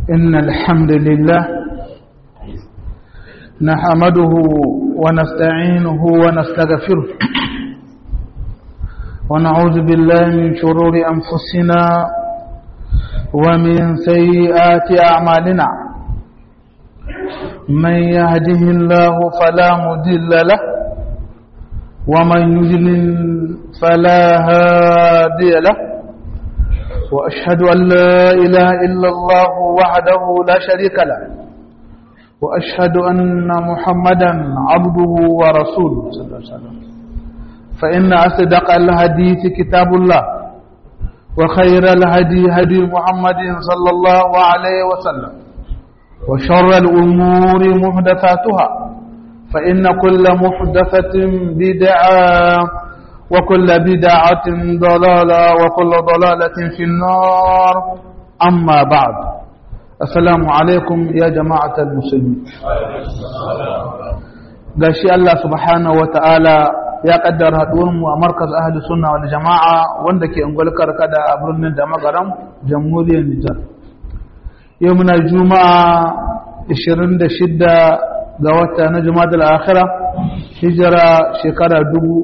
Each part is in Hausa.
إن الحمد لله نحمده ونستعينه ونستغفره ونعوذ بالله من شرور أنفسنا ومن سيئات أعمالنا من يهده الله فلا مضل له ومن يضلل فلا هادي له وأشهد أن لا إله إلا الله وحده لا شريك له وأشهد أن محمدا عبده ورسوله صلى الله عليه وسلم فإن أصدق الحديث كتاب الله وخير الهدي هدي محمد صلى الله عليه وسلم وشر الأمور محدثاتها فإن كل محدثة بدعة وكل بدعة ضلالة وكل ضلالة في النار أما بعد السلام عليكم يا جماعة المسلمين gashi Allah subhanahu wata'ala ya kaddara haduwarmu a markaz ahli sunna wal jama'a wanda ke ungulkar kada a birnin da magaram jamhuriyar Nijar yau muna juma'a 26 ga wata na juma'a akhira hijira shekara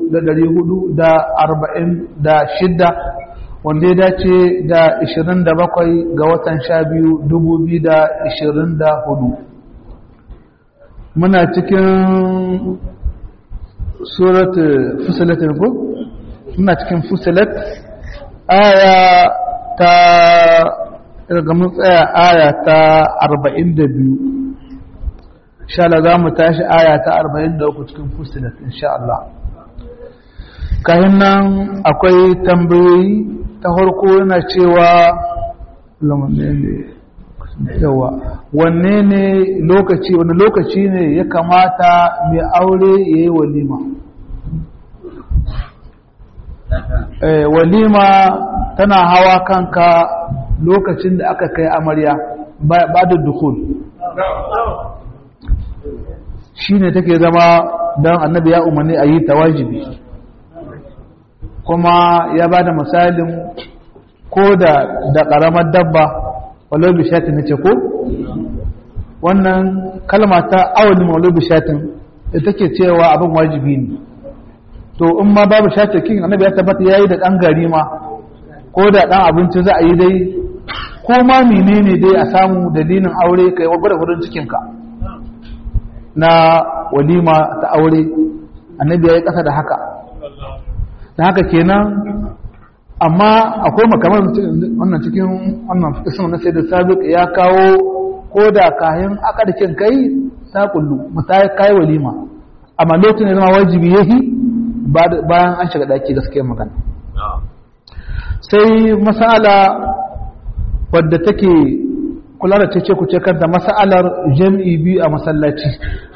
446 wanda ya dace da 27 ga watan 12 2024 muna cikin surat fusilat ko muna cikin fusilat aya ta daga mun tsaya aya ta 42 insha Allah za mu tashi aya ta 43 cikin fusilat insha Allah kayan nan akwai tambayoyi ta farko yana cewa yawa wanne ne lokaci wani lokaci ne ya kamata mai aure ya yi walima walima tana hawa kanka lokacin da aka kai amarya ba da dukul shi ne take zama don annabi ya umarni a yi ta wajibi kuma ya ba da misalin ko da ƙaramar dabba walau bishatin na ce ko wannan kalma ta awalin walau bishatin da take cewa abin wajibi ne to in ma babu shatakin annabi ya tabbata yayi da ɗan gari ma ko da ɗan abinci za a yi dai ko ma menene dai a samu dalilin aure kai gwada gudun cikinka na walima ta aure annabi ya yi ƙasa da haka da haka kenan amma akwai makamar wannan cikin wannan fikisun na sai da sabiq ya kawo ko da kayan akarkin kai ta kullu misali kai walima amma lokacin da zama wajibi yahi bayan an shiga daki gaskiyar magana sai masala wadda take kula da cece ku cekar da masalar jam'i biyu a masallaci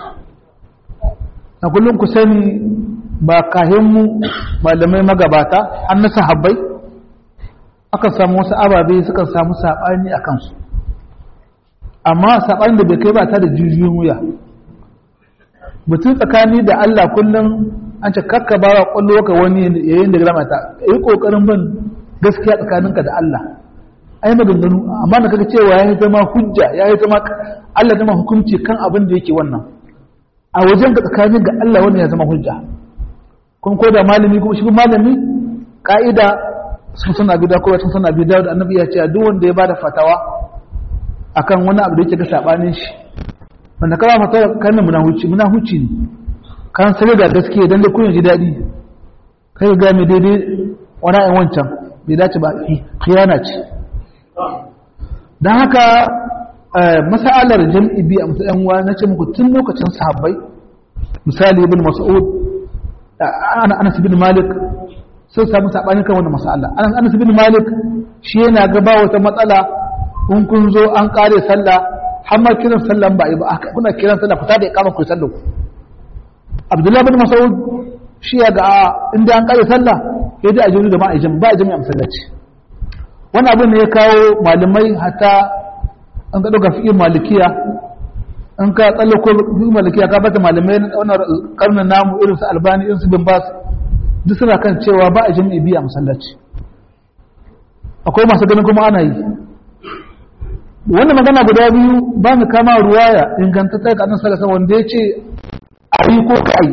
na kullum ku sani ba kahinmu malamai magabata an na sahabbai aka samu wasu ababe suka samu saɓani a kansu amma saɓani da bai kai ba ta da jijiyoyin wuya mutum tsakani da Allah kullum an ce kakka ba wa ƙwallo ka wani yayin da gama ta yi ƙoƙarin bin gaskiya tsakaninka da Allah ai maganganu amma da kaga cewa ya yi zama hujja ya yi zama Allah zama hukunci kan abin da yake wannan a wajen ga tsakanin ga Allah wannan ya zama hujja kun ko da malami kuma shi malami ka'ida sun suna bi da kowa sun suna bi da annabi ya ce duk wanda ya bada fatawa akan wani abu da yake ga sabanin shi wanda kama fatawa kan muna huci muna huci ne kan sai da gaskiya dan da kun ji dadi kai ga mai daidai wani ayin wancan bai dace ba khiyana ce dan haka masalar jam'i bi a matsayin wa nace muku tun lokacin sahabbai misali ibn mas'ud ana anas bin malik sai samu sabani kan wannan mas'ala anas bin malik shi yana ga ba wata matsala in kun zo an kare sallah har ma kiran sallan ba ba kuna kiran sallah fita da ikama ku sallu abdullah bin mas'ud shi ya ga inda an kare sallah sai dai a jini da ma'a jami'a ba a jami'a masallaci wani abin ne ya kawo malamai hatta an ka ɗauka fi'in malikiya an ka tsallako fi'in malikiya ka bata malamai na wannan karnin namu irin su albani irin su bin bas duk suna kan cewa ba a jami'i biya masallaci akwai masu ganin kuma ana yi wannan magana guda biyu ba mu kama ruwaya ingantatta ga annabi sallallahu alaihi wanda yace ayi ko kai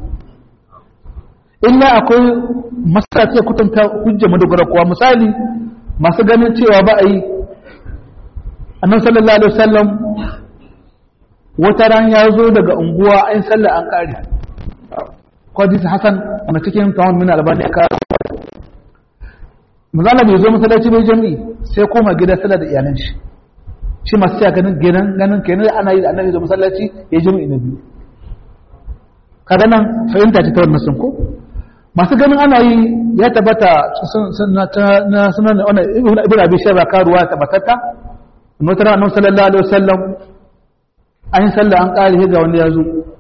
illa akwai masala ce kutanta hujja madogara kuwa misali masu ganin cewa ba a yi annabi sallallahu alaihi wasallam wata ran ya zo daga unguwa an sallah an kare kwadis hasan na cikin tawon min albani ya kare mazala bai zo masallaci bai jami'i sai koma gida sallah da iyalan shi shi masu cewa ganin ganin ganin kenan ana yi da annabi zo masallaci ya jami'i na biyu kaga nan fahimta ce ta wannan sun ko masu ganin ana yi ya tabbata na sunan wannan ibn abi shayba karuwa tabbatatta mutara annabi sallallahu alaihi wasallam an yi sallah an kare ga wanda ya zo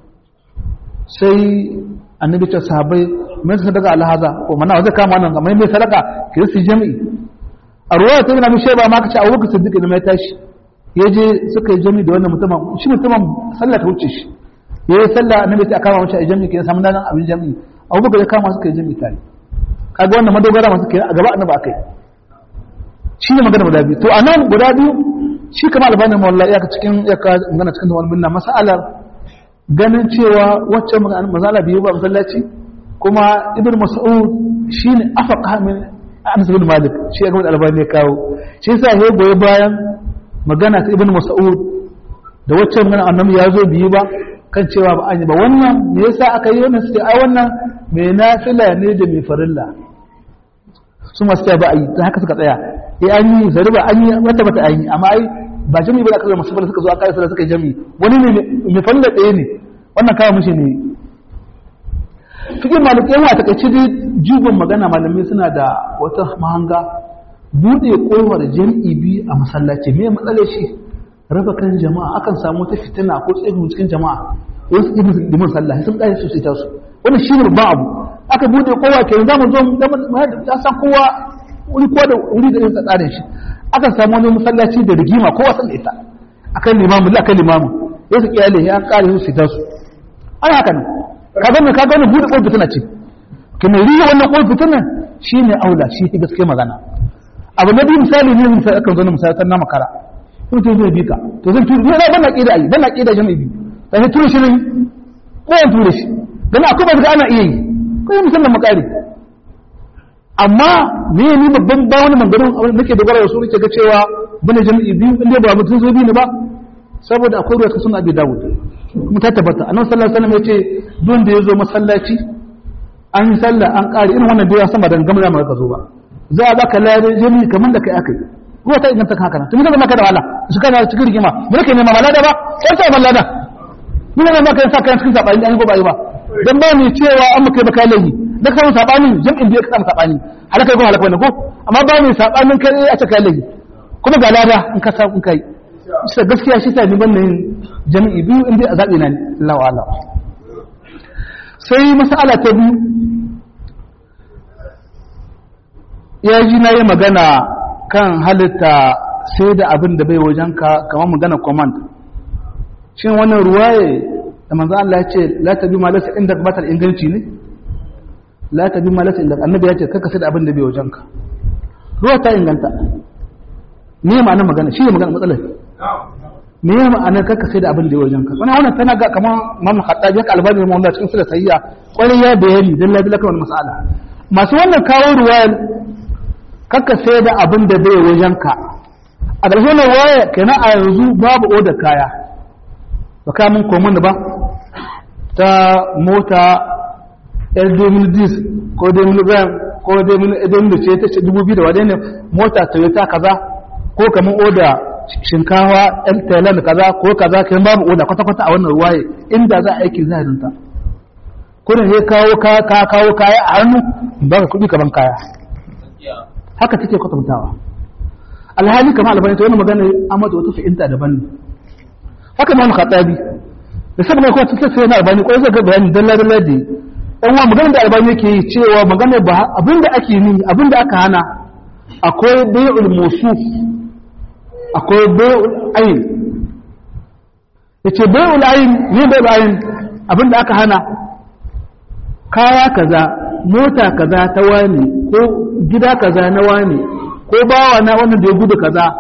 sai annabi ta sahabbai mai sadaka alhaza ko mana zai kama nan amma mai sadaka ki su jami'i a ruwaya ta ibn abi shayba ma kace abubakar siddiq ne mai tashi yaje suka yi jami'i da wannan mutumin shi mutumin sallah ta wuce shi yayi sallah annabi ta kama mace a jami'i ke samu nan abin jami'i abubakar ya kama suka yi jami'i tare kaga wannan madogara masu ke a gaba annabi akai shi ne magana guda biyu to a nan guda biyu shi kama albanin mawalla ya ka cikin ya ka magana cikin wani minna masalar ganin cewa wacce mazala biyu ba masallaci kuma ibn mas'ud shi ne afaka min anas bin malik shi ya gama albani ya kawo shi yasa ya goyi bayan magana ta ibn mas'ud da wacce magana annabi ya zo biyu ba kan cewa ba an yi ba wannan me yasa aka yi wannan suke ai wannan mai nafila ne da mai farilla su masu tsaya ba a yi ta haka suka tsaya eh an yi zari ba an yi wata bata an yi amma ai ba jami ba aka zo masu suka zo aka yi suka yi jami wani ne mai farilla ɗaya ne wannan kawo mishi ne fikin malik yawa ta kaci dai jigon magana malamai suna da wata mahanga buɗe kofar jam'i biyu a masallaci me matsalar shi raba kan jama'a akan samu ta fitina ko tsayin cikin jama'a wasu ibn liman sallah sun kai su ta su wannan shi ne ba abu aka bude kowa ke za mu zo ya san kowa wuri kowa da wuri da yasa tsarin shi aka samu wani masallaci da rigima kowa san ita akan limamu la akan limamu ya su kiyale ya kare su ta su ana haka ne ka ga ka ga bude kowa fitina ce kuma riya wannan kowa fitina shine aula shi ta gaske magana abu na biyu misali ne misali akan zo na misali na makara kuma to zai bi ka to zan turi ne ban na kida ai ban na kida jami'i biyu sai tura shi ne ko an tura shi dan akwai ba ana iya yi ko yi musamman makari amma me ni babban ba wani mangarin nake dogara da su nake ga cewa bane jami'i biyu inda ba mutum zo biyu ne ba saboda akwai ruwa ta suna abi dawud kuma ta tabbata annabi sallallahu alaihi wasallam yace don da yazo masallaci an yi sallah an kare irin wannan da ya sama da gamar ma ka zo ba za a baka lare jami'i kamar da kai akai ruwa ta inganta haka nan to mun maka da wala su kana cikin rigima mun kai nema malada ba sai sai malada mun ne maka sa kan cikin sabani an go ba yi ba dan ba ni cewa an maka baka lahi da kan sabani jam'in da ka samu sabani halaka ko halaka ne ko amma ba ni sabanin kai a cikin lahi kuma ga lada in ka samu kai sai gaskiya shi sai ni ban nan jami'i biyu inda a zabi na Allah wa'ala sai mas'ala ta biyu ya ji na yi magana kan halitta sai da abin da bai wajenka kamar magana command shin wannan ruwaye da manzo Allah ya ce la tabi ma lasa inda batal inganci ne la tabi ma lasa inda annabi ya ce kaka sai da abin da bai wajenka ruwa ta inganta me ma'anar magana shi ne magana matsalar me ma'anar kaka sai da abin da bai wajenka wannan wannan tana ga kamar Imam Khattabi haka albani ne wannan cikin sura sayya kwarai ya bayani dan la bilaka wannan mas'ala masu wannan kawo ruwayar kakka sai da abin da bai wajenka a ƙarshe na waya kenan a yanzu babu oda kaya ba ka mun komun da ba ta mota yar 2010 ko 2000 ko 2000 ce ta ce 2000 da wadai ne mota toyota kaza ko kamar oda shinkawa yan thailand kaza ko kaza kan babu oda kwata-kwata a wannan ruwaye inda za a aiki zahirinta kudin ya kawo kawo kaya a hannu ba ka kuɗi kaman kaya haka take kwatantawa alhali kamar albani ta wani magana amma da wata fahimta daban ne haka ma khatabi da saboda kuma ta sai na albani ko zai ga bayani dalla dalla da dan wa magana da albani yake yi cewa magana ba abinda ake yi abinda aka hana akwai bai'ul musuf akwai bai'ul ayn yace bai'ul ayn ne bai'ul ayn abinda aka hana kaya kaza mota kaza ta wani ko gida kaza na wani ko bawa na wannan da ya gudu kaza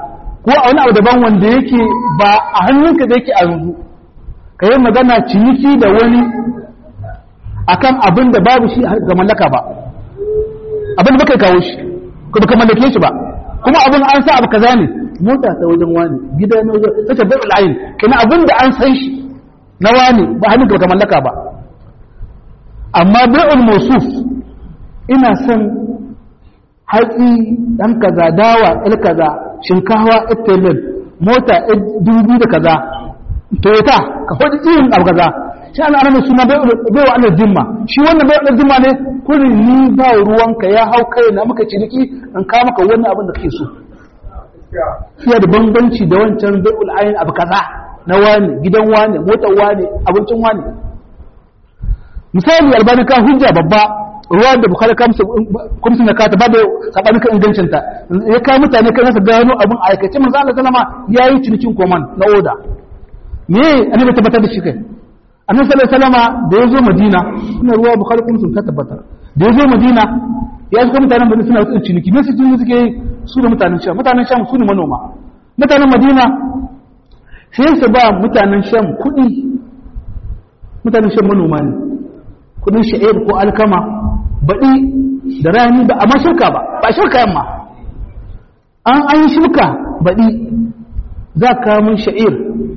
ko a wani abu daban wanda yake ba a hannunka da yake a yanzu ka yi magana ciniki da wani akan abin da babu shi ga mallaka ba abin da baka kawo shi ko baka mallake shi ba kuma abin an sa abu kaza ne mota ta wajen wani gida na wajen ta tabbai al'ayin kana abin da an san shi na wani ba hannun baka mallaka ba amma bai'ul mawsuf ina son hatsi dan kaza dawa il kaza shinkawa italin mota dubu da kaza toyota ka faɗi irin abu kaza shi ana ana suna baiwa ana jimma shi wannan baiwa ana jimma ne kurin ni ba ruwanka ya hau kai na maka ciniki in ka maka wannan abin da kake so fiye da bambanci da wancan bai'ul ayin abu kaza na wani gidan wani motar wani abincin wani misali albani ka hujja babba ruwa da bukari kamsu na kata ba da saɓani kan ingancinta ya kawo mutane kan nasa gano abin aikace manzo Allah sallama ya yi cinikin koman na oda me annabi tabbatar da shi kai annabi sallallahu alaihi wasallama da ya zo madina ina ruwa bukari kamsu ta tabbatar da ya zo madina ya shiga mutanen madina suna yin ciniki me su ciniki suke su da mutanen sham mutanen sham su ne manoma mutanen madina sai su ba mutanen sham kuɗi mutanen sham manoma ne kudin sha'ir ko alkama baɗi da rani ba amma shirka ba ba shirka yamma an an yi shirka baɗi za ka mun sha'ir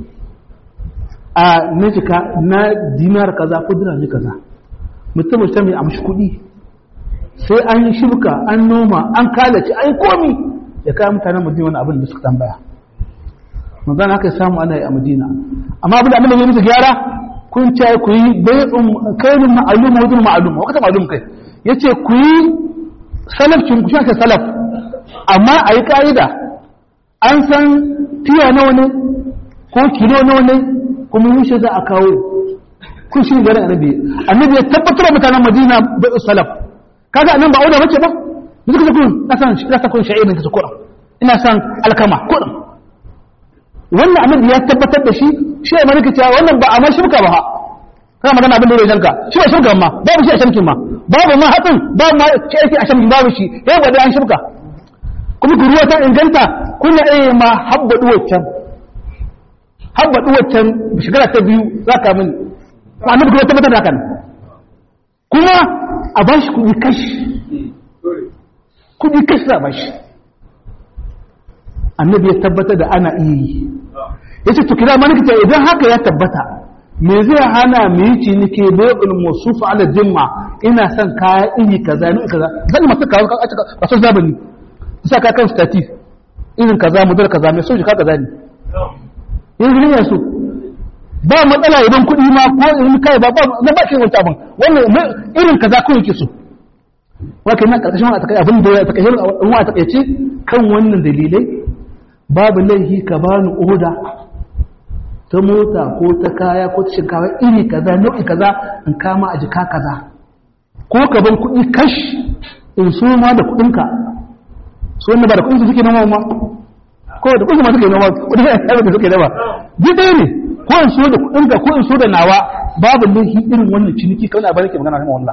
a najika na dinar kaza ko dirami kaza mutum ta mai amshi kuɗi sai an yi shirka an noma an kalace an yi komi ya kayan mutanen madina wani abin da suka tambaya manzana haka samu ana yi a madina amma abin da annabi ya musu gyara kun ce ku yi bai'un kainin ma'alum wajen ma'alum wakata ma'alum kai ya ce ku yi salafcin ku shi salaf amma a yi ƙa'ida an san tiya nawa ne ko kilo nawa ne kuma yushe za a kawo kun shi garin annabi annabi ya tabbatar da mutanen madina bai'u salaf kaga annan ba auda bace ba yanzu kace kun na san na san kun sha'irin kace kuɗin ina san alkama kuɗin wannan annabi ya tabbatar da shi shi ya malaka cewa wannan ba a ma shirka ba ha kana magana abin da ya shanka shi ba shirka ma babu shi a shankin ma babu ma hatsin babu ma shi ake a shankin babu shi ya gwada an shirka kuma ku ruwa ta inganta kuna iya ma habbadu waccan habbadu waccan shekara ta biyu za ka mini annabi kuma tabbatar da hakan kuma a ba shi kuɗi kashi kuɗi kashi za a ba shi annabi ya tabbatar da ana iya yi ya ce tukira manikita idan haka ya tabbata me zai hana mu yi ciniki bai'ul musufu ala jimma ina son kaya iri kaza ni kaza zan masu kawo ka aka kaso zabani isa ka kan stati irin kaza mu kaza mai soji ka kaza ne yanzu ne su ba matsala idan kuɗi ma ko irin kai ba ba na ba shi wani abin wannan irin kaza ko yake so wakai nan karkashin wani takai abin da ya takai wani takaice kan wannan dalilai babu laihi ka bani oda ta mota ko ta kaya ko ta shinkawa iri kaza nau'i kaza in kama a jika kaza ko ka ban kuɗi kash in so ma da kuɗinka so wanda ba da kuɗinsu suke noma ma ko da kuɗinsu ma suke noma kuɗin da suke noma duk ɗaya ne ko in so da kuɗinka ko in so da nawa babu laihi irin wannan ciniki kawai a bari ke magana kan wallah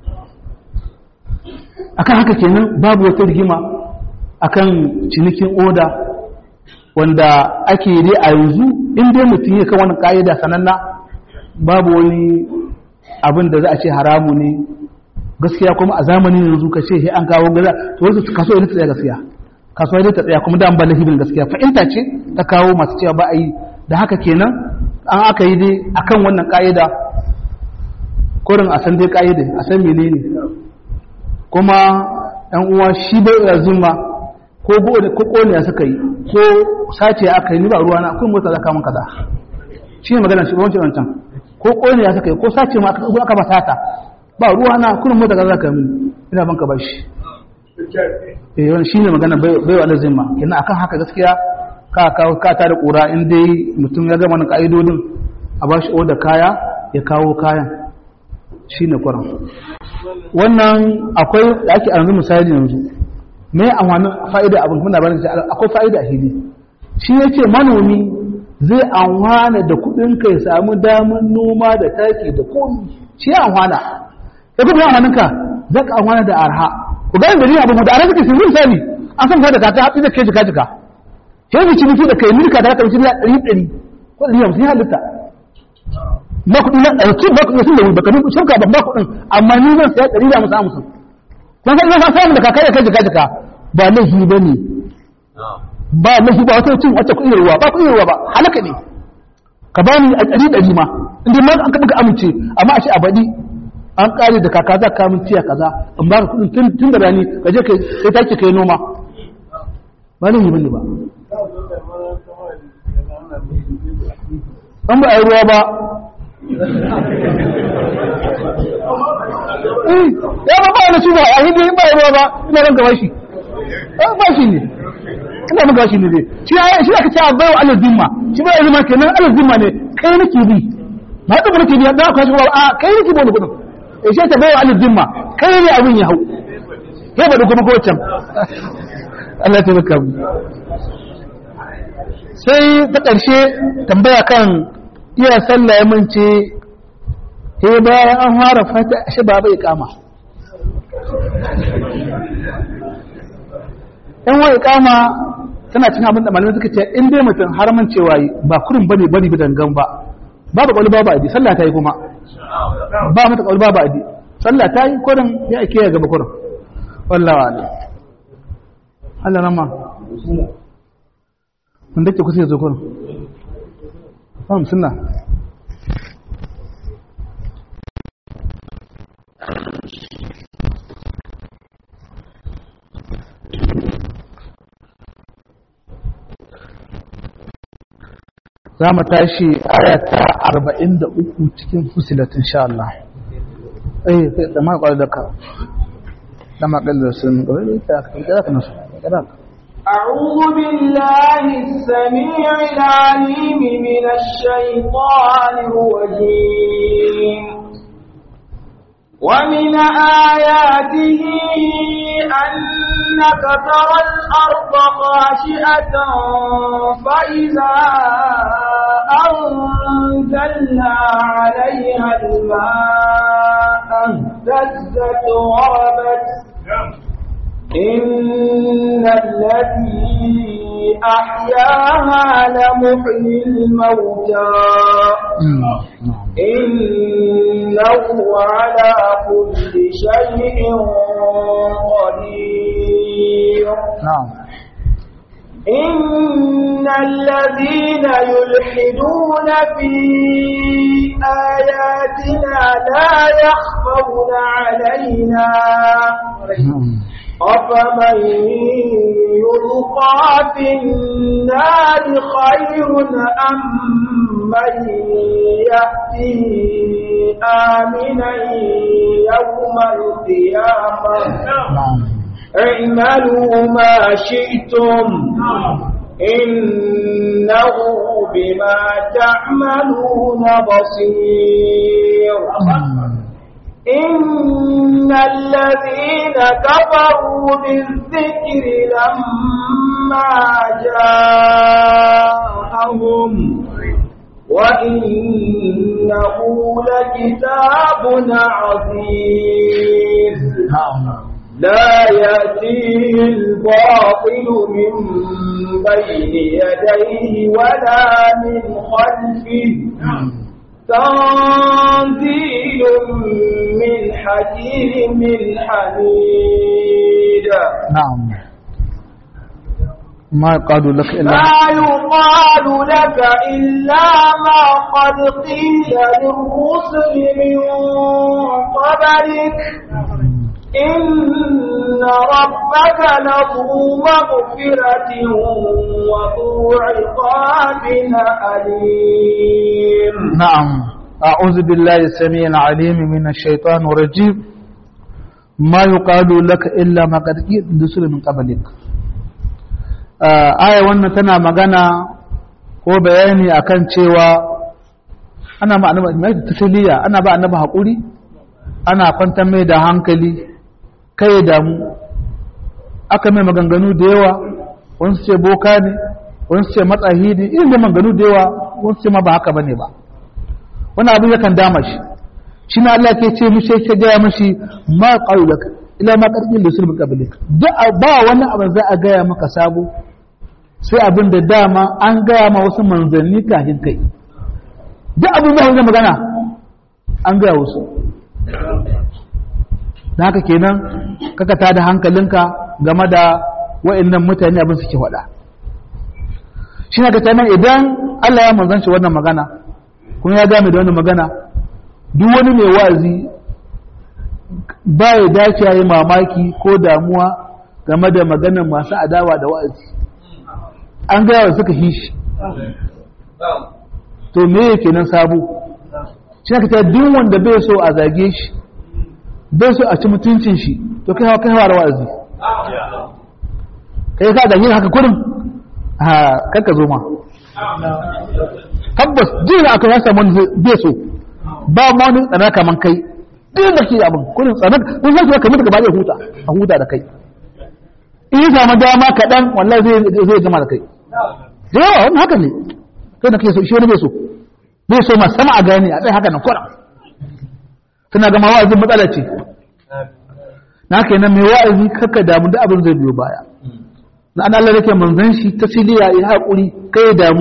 akan haka kenan babu wata rigima akan cinikin oda wanda ake yi a yanzu in dai mutum ya kan wannan ka'ida sananna babu wani abin da za a ce haramu ne gaskiya kuma a zamanin yanzu ka ce an kawo gaza to wasu kaso ya tsaya gaskiya kaso ya tsaya kuma da an bala hibin gaskiya fa'inta ce ta kawo masu cewa ba a yi da haka kenan an aka yi dai akan wannan ka'ida kurin a san dai ka'ida a san menene kuma ɗan uwa shi bai da zuma ko ko kone suka yi ko sace aka yi ni ba ruwana kun mota zaka mun kaza shi ne magana shi wancan wancan ko kone ya suka yi ko sace ma aka ba sata ba ruwana kun mota kaza zaka min ina banka bashi eh wannan shine magana bai bai wa zimma kenan akan haka gaskiya ka kawo ka ta da kura in dai mutum ya gama nan ka'idodin a bashi oda kaya ya kawo kayan shine kuran wannan akwai da ake yanzu misali yanzu me amfanin fa'ida abin kuma labarin sai akwai fa'ida a hili shi yace manomi zai amfana da kudin ka ya samu damar noma da taki da komi shi ya amfana ya kuma ya amfanin ka zaka amfana da arha ku ga da ni abin da arha kake sun misali an san ka da ka hatsi da ke jika jika sai mu ciniki da kai milka da kamar ciniki ɗari ɗari ko ɗari hamsin ya halitta ba kuɗi na ɗauki ba kuɗi sun da wuri ba kamin shirka ban ba kuɗin amma ni zan saya ɗari da hamsin hamsin kun san ina samu da kaka ya kai jika jika ba laifi ba ne ba laifi ba wata cin wata kuɗin ruwa ba kuɗin ruwa ba halaka ne ka ba ni a ɗari ɗari ma inda ma an kaɓa ka amince amma a ce a baɗi an ƙare da kaka za ka min tiya kaza in ba ka kuɗin tun da rani ka je kai take kai noma ba laifi ba ne ba an ba a yi ruwa ba ya ba ba wani shi ba a hindi ba a yi ruwa ba ina ranka ba shi ba shi ne ina maka shi ne dai shi ya shi aka ce a bai wa alal zimma shi ba zimma kenan alal zimma ne kai nake bi ba ta nake bi da ka shi ba a kai nake bi wani kudin eh shi ta bai wa alal zimma kai ne abin ya hau kai ba da kuma ko can Allah ya tabbata mu sai ta ƙarshe tambaya kan iya sallah ya mance sai bayan an fara fata shi ba bai kama yan wai kama tana cin abin da malamai suka ce in dai mutum har man cewa ba kurin bane bari bi dangan ba babu kwallo babu adi sallah ta yi kuma ba mata kwallo babu adi sallah ta yi kurin ya ake ya gaba kurin wallawa ne Allah rama wanda ke kusa ya zo kurin ba musulna za mu tashi ayata arba'in da uku cikin fusilatin sha Allah. Eh, da ma kwallo da ka, da ma kwallo da sun gwai da ka kira ka nasu, kira ka. أعوذ بالله السميع العليم من الشيطان الرجيم ومن آياته أنك ترى الأرض خاشئة فإذا أنزلنا عليها الماء اهتزت وربت إن الذي أحياها لمحيي الموتى إنه على كل شيء قدير نعم إن الذين يلحدون في آياتنا لا يخفون علينا أفمن يلقى في النار خير أم من يأتي آمنا يوم القيامة اعملوا ما شئتم إنه بما تعملون بصير إن الذين كفروا بالذكر لما جاءهم وإنه لكتاب عزيز لا يأتيه الباطل من بين يديه ولا من خلفه تنزيل من حكيم حميد نعم ما يقال لك إلا ما يقال لك إلا ما قد قيل للرسل من قبلك إن ربك لذو مغفرة وذو عقاب أليم نعم أعوذ بالله السميع العليم من الشيطان الرجيم ما يقال لك إلا ما قد قيل للرسل من قبلك aya wannan tana magana ko bayani akan cewa ana ma annabi mai tasliya ana ba annabi hakuri ana kwantar mai da hankali kai da mu aka mai maganganu da yawa wani ce boka ne wani ce matsahi ne irin da maganganu da yawa wani ce ma ba haka bane ba wani abin yakan dama shi shi na Allah ke ce mishi ke gaya mishi ma qaulaka ila ma qarqil da sulbi qablik da ba wani abin za a gaya maka sabo sai abin da dama an gaya ma wasu manzanni kafin kai duk abin da wanda magana an gaya wasu da haka kenan kaka ta da hankalinka game da wa'annan mutane abin suke faɗa shi na ka idan Allah ya manzanci wannan magana kuma ya game da wannan magana duk wani mai wa'azi ba ya dace ya yi mamaki ko damuwa game da maganar masu adawa da wa'azi an gaya wa suka shi shi to me yake nan sabo shi na ka duk wanda bai so a zage shi bai so a ci mutuncin shi to kai hawa kai hawa da wa'azi kai ka zage haka kurin ha kanka zo ma tabbas jin aka ya samu wani bai so ba ma wani tsana kaman kai duk da ke abin kurin tsana kun san cewa kamar gaba zai huta a huta da kai in ya samu dama kaɗan wallahi zai zai gama da kai da yawa wani haka ne kai da kai so shi wani bai so bai so ma sama a gane a tsaye haka nan kuran suna gama wa'azin matsala ce na kenan mai wa'azi kakka damu da abin zai biyo baya na an Allah yake manzan shi ta siliya ya haƙuri kai damu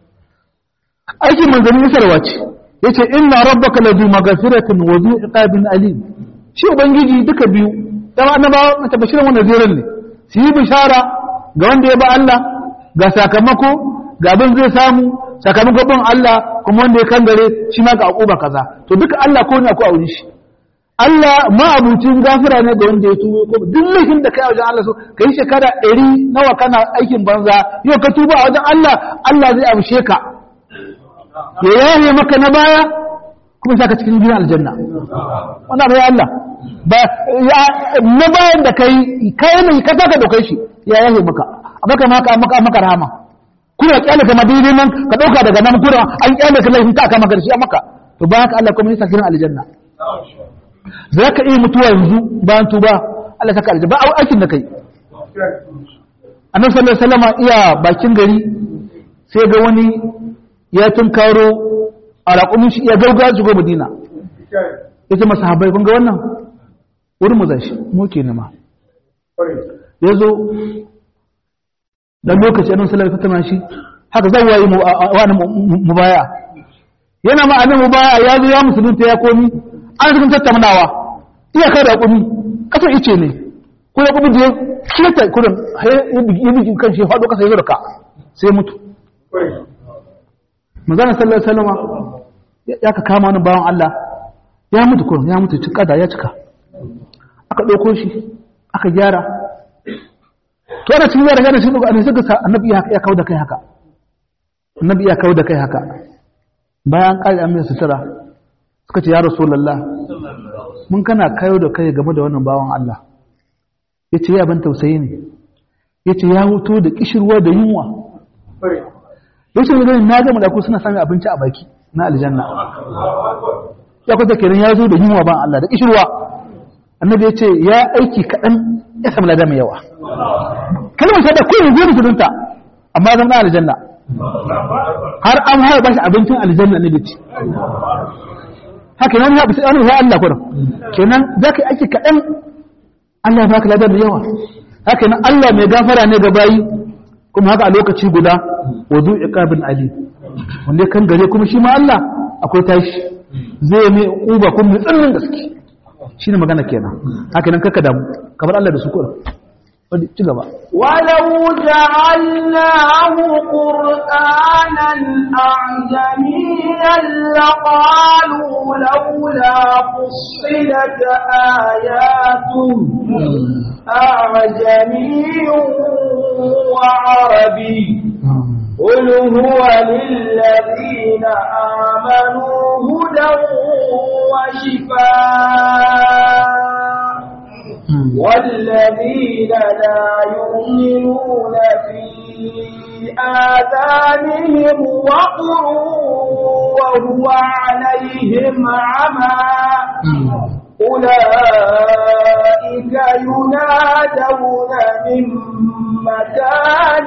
aikin manzanni isarwa ce yace inna rabbaka ladu maghfiratin wa zu iqabin alim shi ubangiji duka biyu dama annabawa mata bashirin wannan zirin ne su yi bishara ga wanda ya ba Allah ga sakamako ga abin zai samu sakamakon bin Allah kuma wanda ya kangare shi ma ga akuba kaza to duka Allah ko ne ko a wurin shi Allah ma'abucin gafira ne ga wanda ya tubo ko duk laifin da kai a wajen Allah so ka yi shekara ɗari nawa kana aikin banza yau ka tuba a wajen Allah Allah zai amshe ka ya yaye maka na baya kuma saka cikin gidan aljanna wannan bai Allah ba na bayan da kai kai ne ka saka da kai shi ya yaye maka abaka maka maka maka rahama kuna kyale ka madinin nan ka dauka daga nan kuna an kyale ka laifin ka aka maka da shi maka to ba haka Allah kuma ya saka gidan aljanna za ka iya mutuwa yanzu bayan tuba Allah saka aljanna ba aikin da kai annabi sallallahu alaihi wasallam iya bakin gari sai ga wani ya tunkaro a raƙumin shi ya gauga shigo madina ya ce masa habai kun ga wannan wurin mu zai shi mu ke nema ya zo dan lokaci annabi sallallahu alaihi wasallam shi haka zan wayi mu wani mubaya yana ma annabi mubaya ya zo ya musulunta ya komi an cikin tattaunawa iya kai da kumi kasar ice ne ko ya kuma je kiyata kudin ya bigi kan shi faɗo kasa ya zurka sai mutu manzana sallallahu alaihi wasallam ya ka kama wani bawan Allah ya mutu kurin ya mutu cika da ya cika aka ɗauko shi aka gyara to ana cikin gyara gyara shi ɗauko annabi suka annabi ya kawo da kai haka annabi ya kawo da kai haka bayan ƙari an mai sutura suka ce ya rasulallah mun kana kayo da kai game da wannan bawan Allah ya ce ya ban tausayi ne ya ce ya huto da kishirwa da yunwa ya ce gani na gama da ku suna sami abinci a baki na aljanna ya kwata kenan ya zo da yunwa ban Allah da kishirwa annabi ya ce ya aiki kaɗan ya samu lada mai yawa kalmar shaida ko yanzu musulunta amma zama aljanna har an haya bashi abincin aljanna ne da ci haka nan ya bisa ya Allah kurin kenan zaka yi aiki kaɗan Allah ya baka lada da yawa haka nan Allah mai gafara ne ga bayi kuma haka a lokaci guda wudu iqabin ali wanda kan gare kuma shi ma Allah akwai tashi zai mai uba kuma mai tsananin gaske shine magana kenan haka nan kaka damu kamar Allah da su kurin ci gaba ولو جعلناه قرآنا أعجميا لقالوا لولا فصلت آياته أعجمي وعربي قل هو للذين آمنوا هدى وشفاء والذين لا يؤمنون في آذانهم وقر وهو عليهم عمى أولئك ينادون من مكان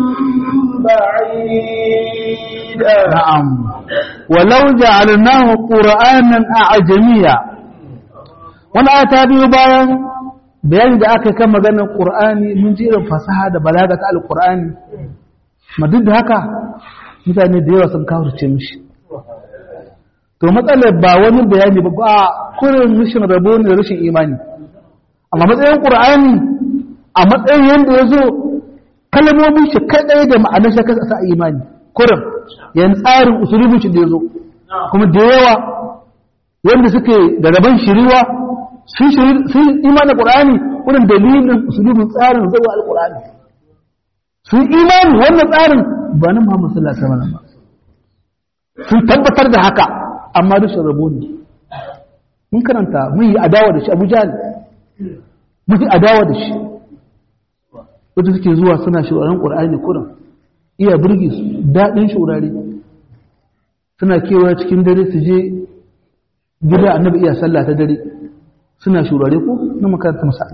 بعيد نعم ولو جعلناه قرآنا أعجميا wani ta biyu bayan bayani da aka kan maganar ƙur'ani mun ji irin fasaha da balaga ta alƙur'ani ma duk da haka mutane da yawa sun kawurce mishi to matsalar ba wani bayani ba ba kurin rashin rabo ne da rashin imani amma matsayin ƙur'ani a matsayin yadda ya zo kalmomin shi kaɗai da ma'anar shi kasa sa imani kurin yan tsarin usulubin shi da ya zo kuma da yawa wanda suke da rabon shiriwa sun imanin ƙur'ani wurin dalilin usulubin tsarin zuwa alƙur'ani sun imani wannan tsarin ba na Muhammad sallallahu alaihi wasallam ba sun tabbatar da haka amma da rabo ne mun karanta mun yi adawa da shi Abu Jahl mun yi adawa da shi wanda suke zuwa suna shuraren Qur'ani kuran iya burge su dadin shurare suna kewa cikin dare su je gida annabi iya sallah ta dare suna shurare ko na makaranta masa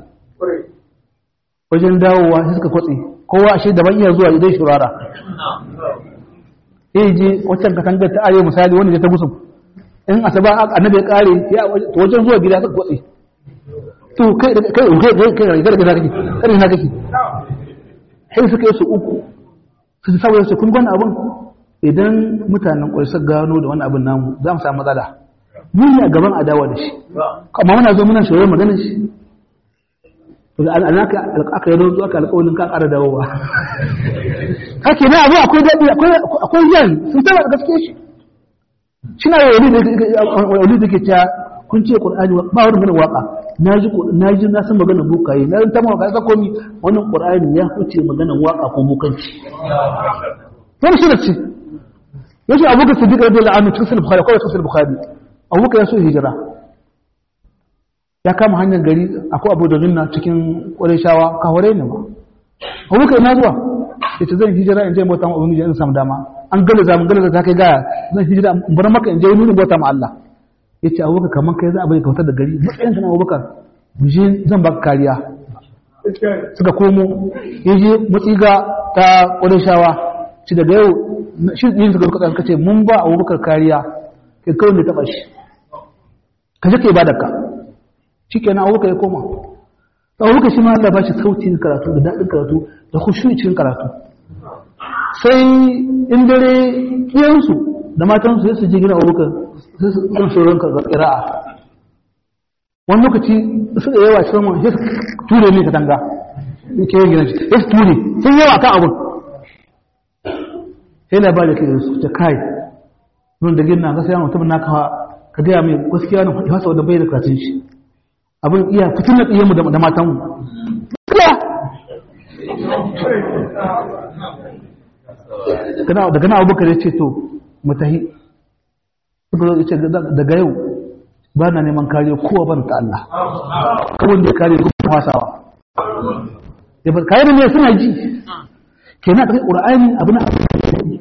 wajen dawowa sai suka kwatse kowa ashe daban iya zuwa idan shurara eh je waccan katangar ta arewa misali wanda ya ta gusum in asaba annabi ya kare ya to wajen zuwa gida suka kwatse to kai kai kai kai kai kai kai kake kai na kake sai suka yi su uku su saboda su kun gwana abun idan mutanen kwai suka gano da wani abin namu za mu samu matsala mun ne a gaban adawa da shi amma muna zo muna shawar maganar shi al'anaka aka yi zuwa aka alƙawarin ka ƙara dawowa haka ne abu akwai daɗi akwai yan sun tara da gaske shi shi na wani da ke cewa kun ce ƙur'ani ba wani mana waƙa na ji na san magana bukaye na ta mawaka ya komi wannan ƙur'ani ya huce magana waƙa ko bukanci wani shi da ce yace abubakar siddiq radiyallahu anhu cikin sahih bukhari kawai cikin bukhari abubakar ya so hijira ya kama hanyar gari akwai abu da zinna cikin ƙwarishawa kaware ne ba abubakar na zuwa ya ce zan hijira in je bauta ma ubangiji in samu dama an gala zamun gala ta kai gaya zan hijira in bar maka in je nuna bauta ma Allah ya ce abubakar kamar kai za a bai kautar da gari matsayin ka na abubakar je zan baka kariya suka komo ya je matsiga ta ƙwarishawa ci daga yau shi yin suka suka suka ce mun ba abubakar kariya kai kawai ne taɓa shi ka je ka yi ka shi kenan abubakar ya koma abubakar shi ma Allah ba shi sautin karatu da daɗin karatu da kushu cikin karatu sai in dare kiyansu da matansu sai su je gina abubakar sai su ɗan sauran ƙira'a wani lokaci su da yawa cikin wani sai su ture ne ka tanga ke yin gina sai su ture sun yawa kan abin sai labari ke su ta kai nun da gina ga sai mutum na ka gaya mai gaskiya na fasa wadda bai da karatun shi abin iya fitin na ɗiyanmu da matanmu daga na abubakar ya ce to mutahi suka zo ce daga yau ba na neman kariya kowa ban ta Allah kawai da ya kare kuma wasawa ya ba kayan ne suna ji ke na ɗaga ƙura'ani abu na abu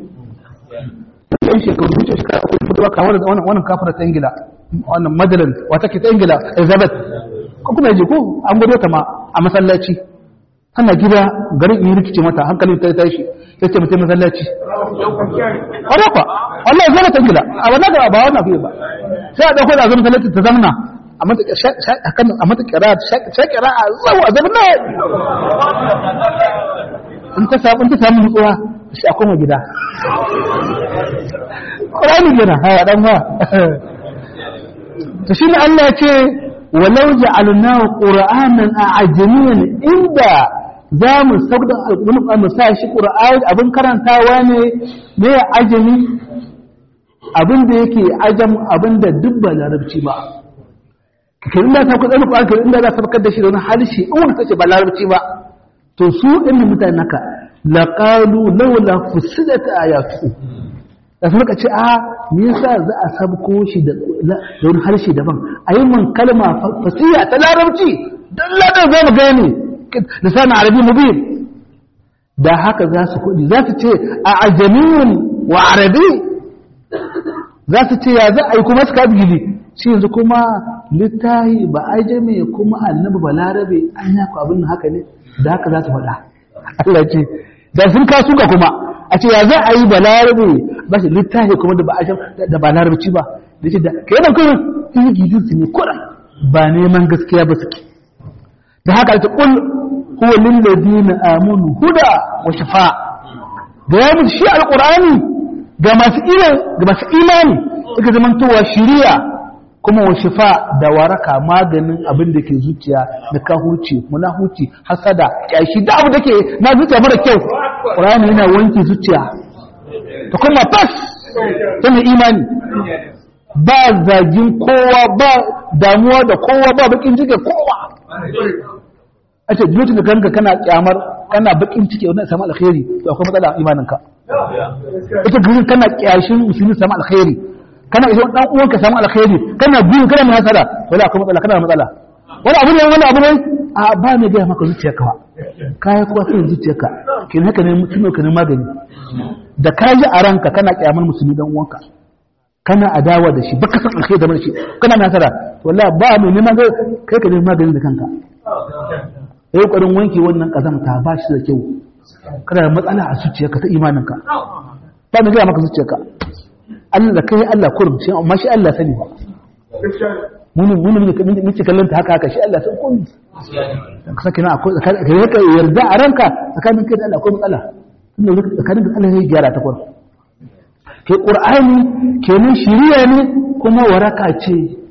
yan shekaru wuce shekara akwai fitowa kawar da wannan kafar ta ingila wannan madalan wata ke ta ingila elizabeth ko kuma yaje ko an gudu ta ma a masallaci ana gida garin in rikice mata hankalin ta tashi sai ce mutum masallaci wanda kwa wallahi zama ta gida a wannan ga ba wannan fiye ba sai a dauko da zama masallaci ta zamna a mata a mata kira shakira a zau a zamna in ta samu in ta samu nutsuwa shi a koma gida Ƙwararri gina, haya ɗan ba. Ta shi ne Allah ce, walau ja'alnahu qur'anan a'jamiyan inda za mu sauda alƙur'ani mu sa shi qur'ani abin karantawa ne ne ajami abin da yake ajam abin da duk ba larabci ba kirin da ta ku tsani qur'ani kirin da za ta fakar da shi da wani harshe in wani sace ba larabci ba to su inda mutane naka laqalu laula fusilat ayatu da suka ce a me yasa za a sabko shi da wani harshe daban a yi man kalma fasiya ta larabci don ladar za mu gane lisan arabi mubin da haka za su kudi za su ce a ajamiyun wa arabi za su ce ya za a yi kuma suka gidi shi yanzu kuma littahi ba ajame kuma annabi ba larabe an yaku abin haka ne da haka za su faɗa Allah ce da sun kasu ka kuma a ce ya za a yi ba larabe ba shi littafi kuma da ba a da ba larabci ba da ce da kai ban kuma sun yi gidin su ne kuran ba neman gaskiya ba suke da haka ta kul huwa lil ladina amanu huda wa shifa ga ya musu shi alqur'ani ga masu ga masu imani suka zamantowa shiriya kuma wa shifa da waraka maganin abin da ke zuciya da kahurci munahuci hasada kyashi da abu da ke na zuciya mara kyau ƙur'ani yana wanke zuciya ta kuma fas tana imani ba zagin kowa ba damuwa da kowa ba bakin cike kowa a ce lokacin da kanka kana kyamar kana bakin cike wani samu alkhairi to akwai matsala imaninka ita gudun kana kyashin musulmi samu alkhairi kana idan dan uwan ka samu alkhairi kana biyu kana mai hasara wala akwai matsala kana da matsala wani abu ne wani abu ne a ba ne ga maka zuciyarka ba kai kuwa sai zuciyarka kin haka ne mutum ka ne magani da ka ji a ranka kana kyamar musulmi dan uwanka kana adawa da shi baka san alkhairi da shi kana mai hasara wallahi ba mai neman kai ka ne magani da kanka yayi kokarin wanke wannan kazamta ba shi da kyau kana da matsala a zuciyarka ta imaninka ba ne ga maka zuciyarka Allah da kai Allah kurum shi amma shi Allah sani ba mun mun mun ce kallon ta haka haka shi Allah san komai ka sake na akwai ka yaka yarda a ranka tsakanin kai da Allah akwai matsala tunda tsakanin da Allah ya gyara ta kurum ke qur'ani kenan shiriya ne kuma waraka ce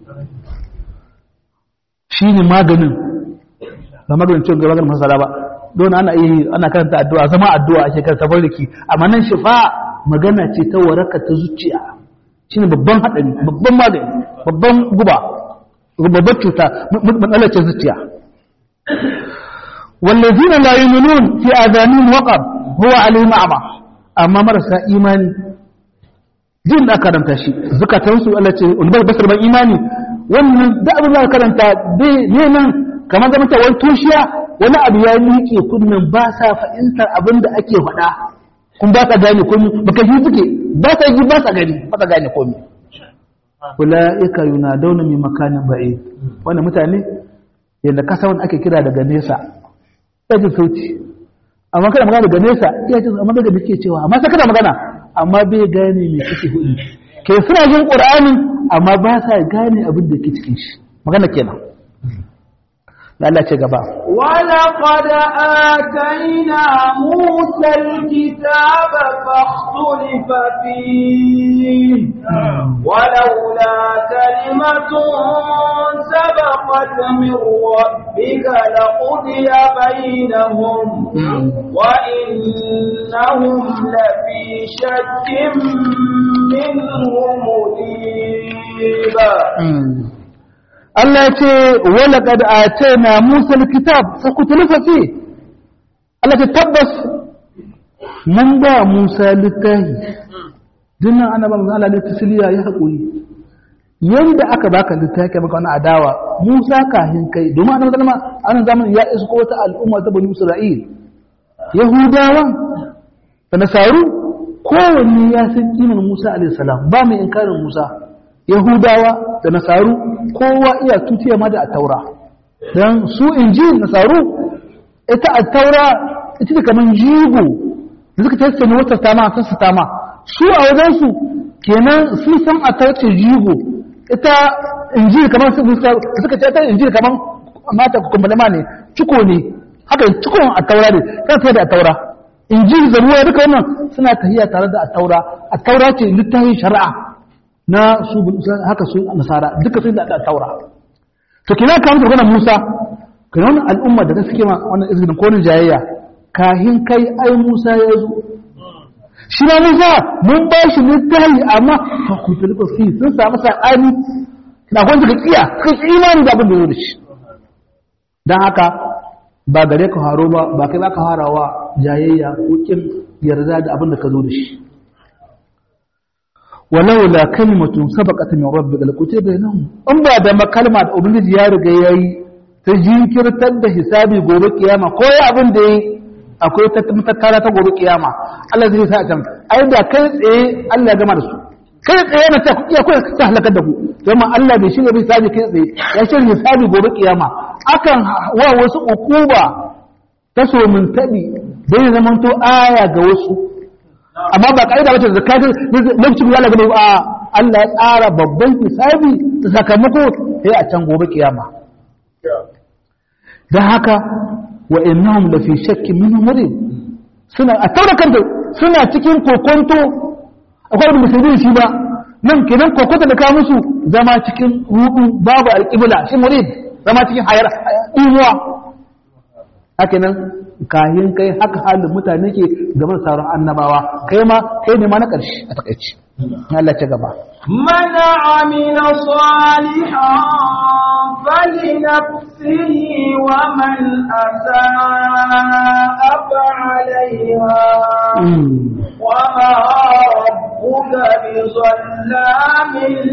shine maganin ba maganin cin gaba maganin masala ba don ana yi ana karanta addu'a zama addu'a ake karanta barki amma nan shifa magana ce ta waraka ta zuciya shi ne babban haɗari babban magani babban guba babbar cuta matsalar ce zuciya wallazina la yu'minun fi adhanihim waqab huwa alayhim a'ma amma marasa imani jin da karanta shi zukatansu Allah ce ulbar basar ban imani wannan da abin da karanta ne nan kamar zama ta wani tushiya wani abu ya miƙe kunnen ba sa fahimtar abin da ake faɗa kun ba sa gane komi baka shi suke ba sa ji ba sa gani ba sa gane komi ulaika yunadawna min makanin ba'id wannan mutane yanda kasa wanda ake kira daga nesa ya ji sauti amma kana magana daga nesa ya ji amma daga dake cewa amma sai kana magana amma bai gane me kake hudu ke suna jin qur'ani amma ba sa gane abin da ke cikin shi magana kenan da Allah ce gaba. ولقد آتينا موسى الكتاب فاختلف فيه ولولا كلمة سبقت من ربك لقضي بينهم وإنهم لفي شك منه مريب Allah ya ce wala kad atayna Musa alkitab fa kutlifa fi Allah ta tabbas mun ba Musa littafi dinnan annaban Allah ne tasliya ya hakuri yanda aka baka littafi maka wani adawa Musa kahin kai domin annabi sallama anan zamanin ya isko wata al'umma ta bani Isra'il Yahudawa da Nasaru kowanne ya san kiman Musa alaihi salam ba mai inkarin Musa Yahudawa da Nasaru kowa iya tutiya ma da taura don su inji Nasaru ita a taura ita da kamar jigo da suka tattane wata tama ta su tama su a wajensu kenan sun san a tarce jigo ita inji kamar su suka ce ta inji kamar mata kumbalama ne ciko ne haka cikon a taura ne kan sai da a taura inji zaruwa duka wannan suna tahiya tare da a taura a taura ce littafin shari'a na su haka su nasara duka sun da taura to kina ka mutu kana Musa kana wannan al'umma da suke ma wannan izinin konin jayayya kahin kai ai Musa ya zo shi ma Musa mun ba shi littafi amma fa ku tilka fi sun samu sa'ani na kun suka kiya suka imani da abin da yake shi dan haka ba gare ka haro ba ba kai ba ka harawa jayayya ko kin yarda da abin da ka zo da shi ولولا كلمة سبقت من ربك لكتب بينهم ان بعد ما كلمة ubangiji ya riga yayi ta jinkirtar da hisabi gobe kiyama ko ya abin da yi akwai ta matattara ta gobe kiyama Allah zai sa can ai da kai tsaye Allah ya gama da su kai tsaye na ta iya kai ta halakar da ku kuma Allah bai shirya hisabi kai tsaye ya shirya hisabi gobe kiyama akan wa wasu ukuba ta so mun tabi dan ya zamanto aya ga wasu amma ba ƙa'ida wacce da kafin lokacin ya lagaba a Allah ya tsara babban hisabi da sakamako sai a can gobe kiyama da haka wa innahum la fi shakkin min murid suna a taura kanta suna cikin kokonto akwai da musulmi shi ba nan kenan kokonto da ka musu zama cikin rudu babu alƙibla shi murid zama cikin hayar imuwa haka nan kayan kai haka halin mutane ke gaban sauran annabawa kai ma kai ne ma na ƙarshe a takaici Allah ce gaba من عمل صالحا فلنفسه ومن أساء فعليها وما ربك بظلام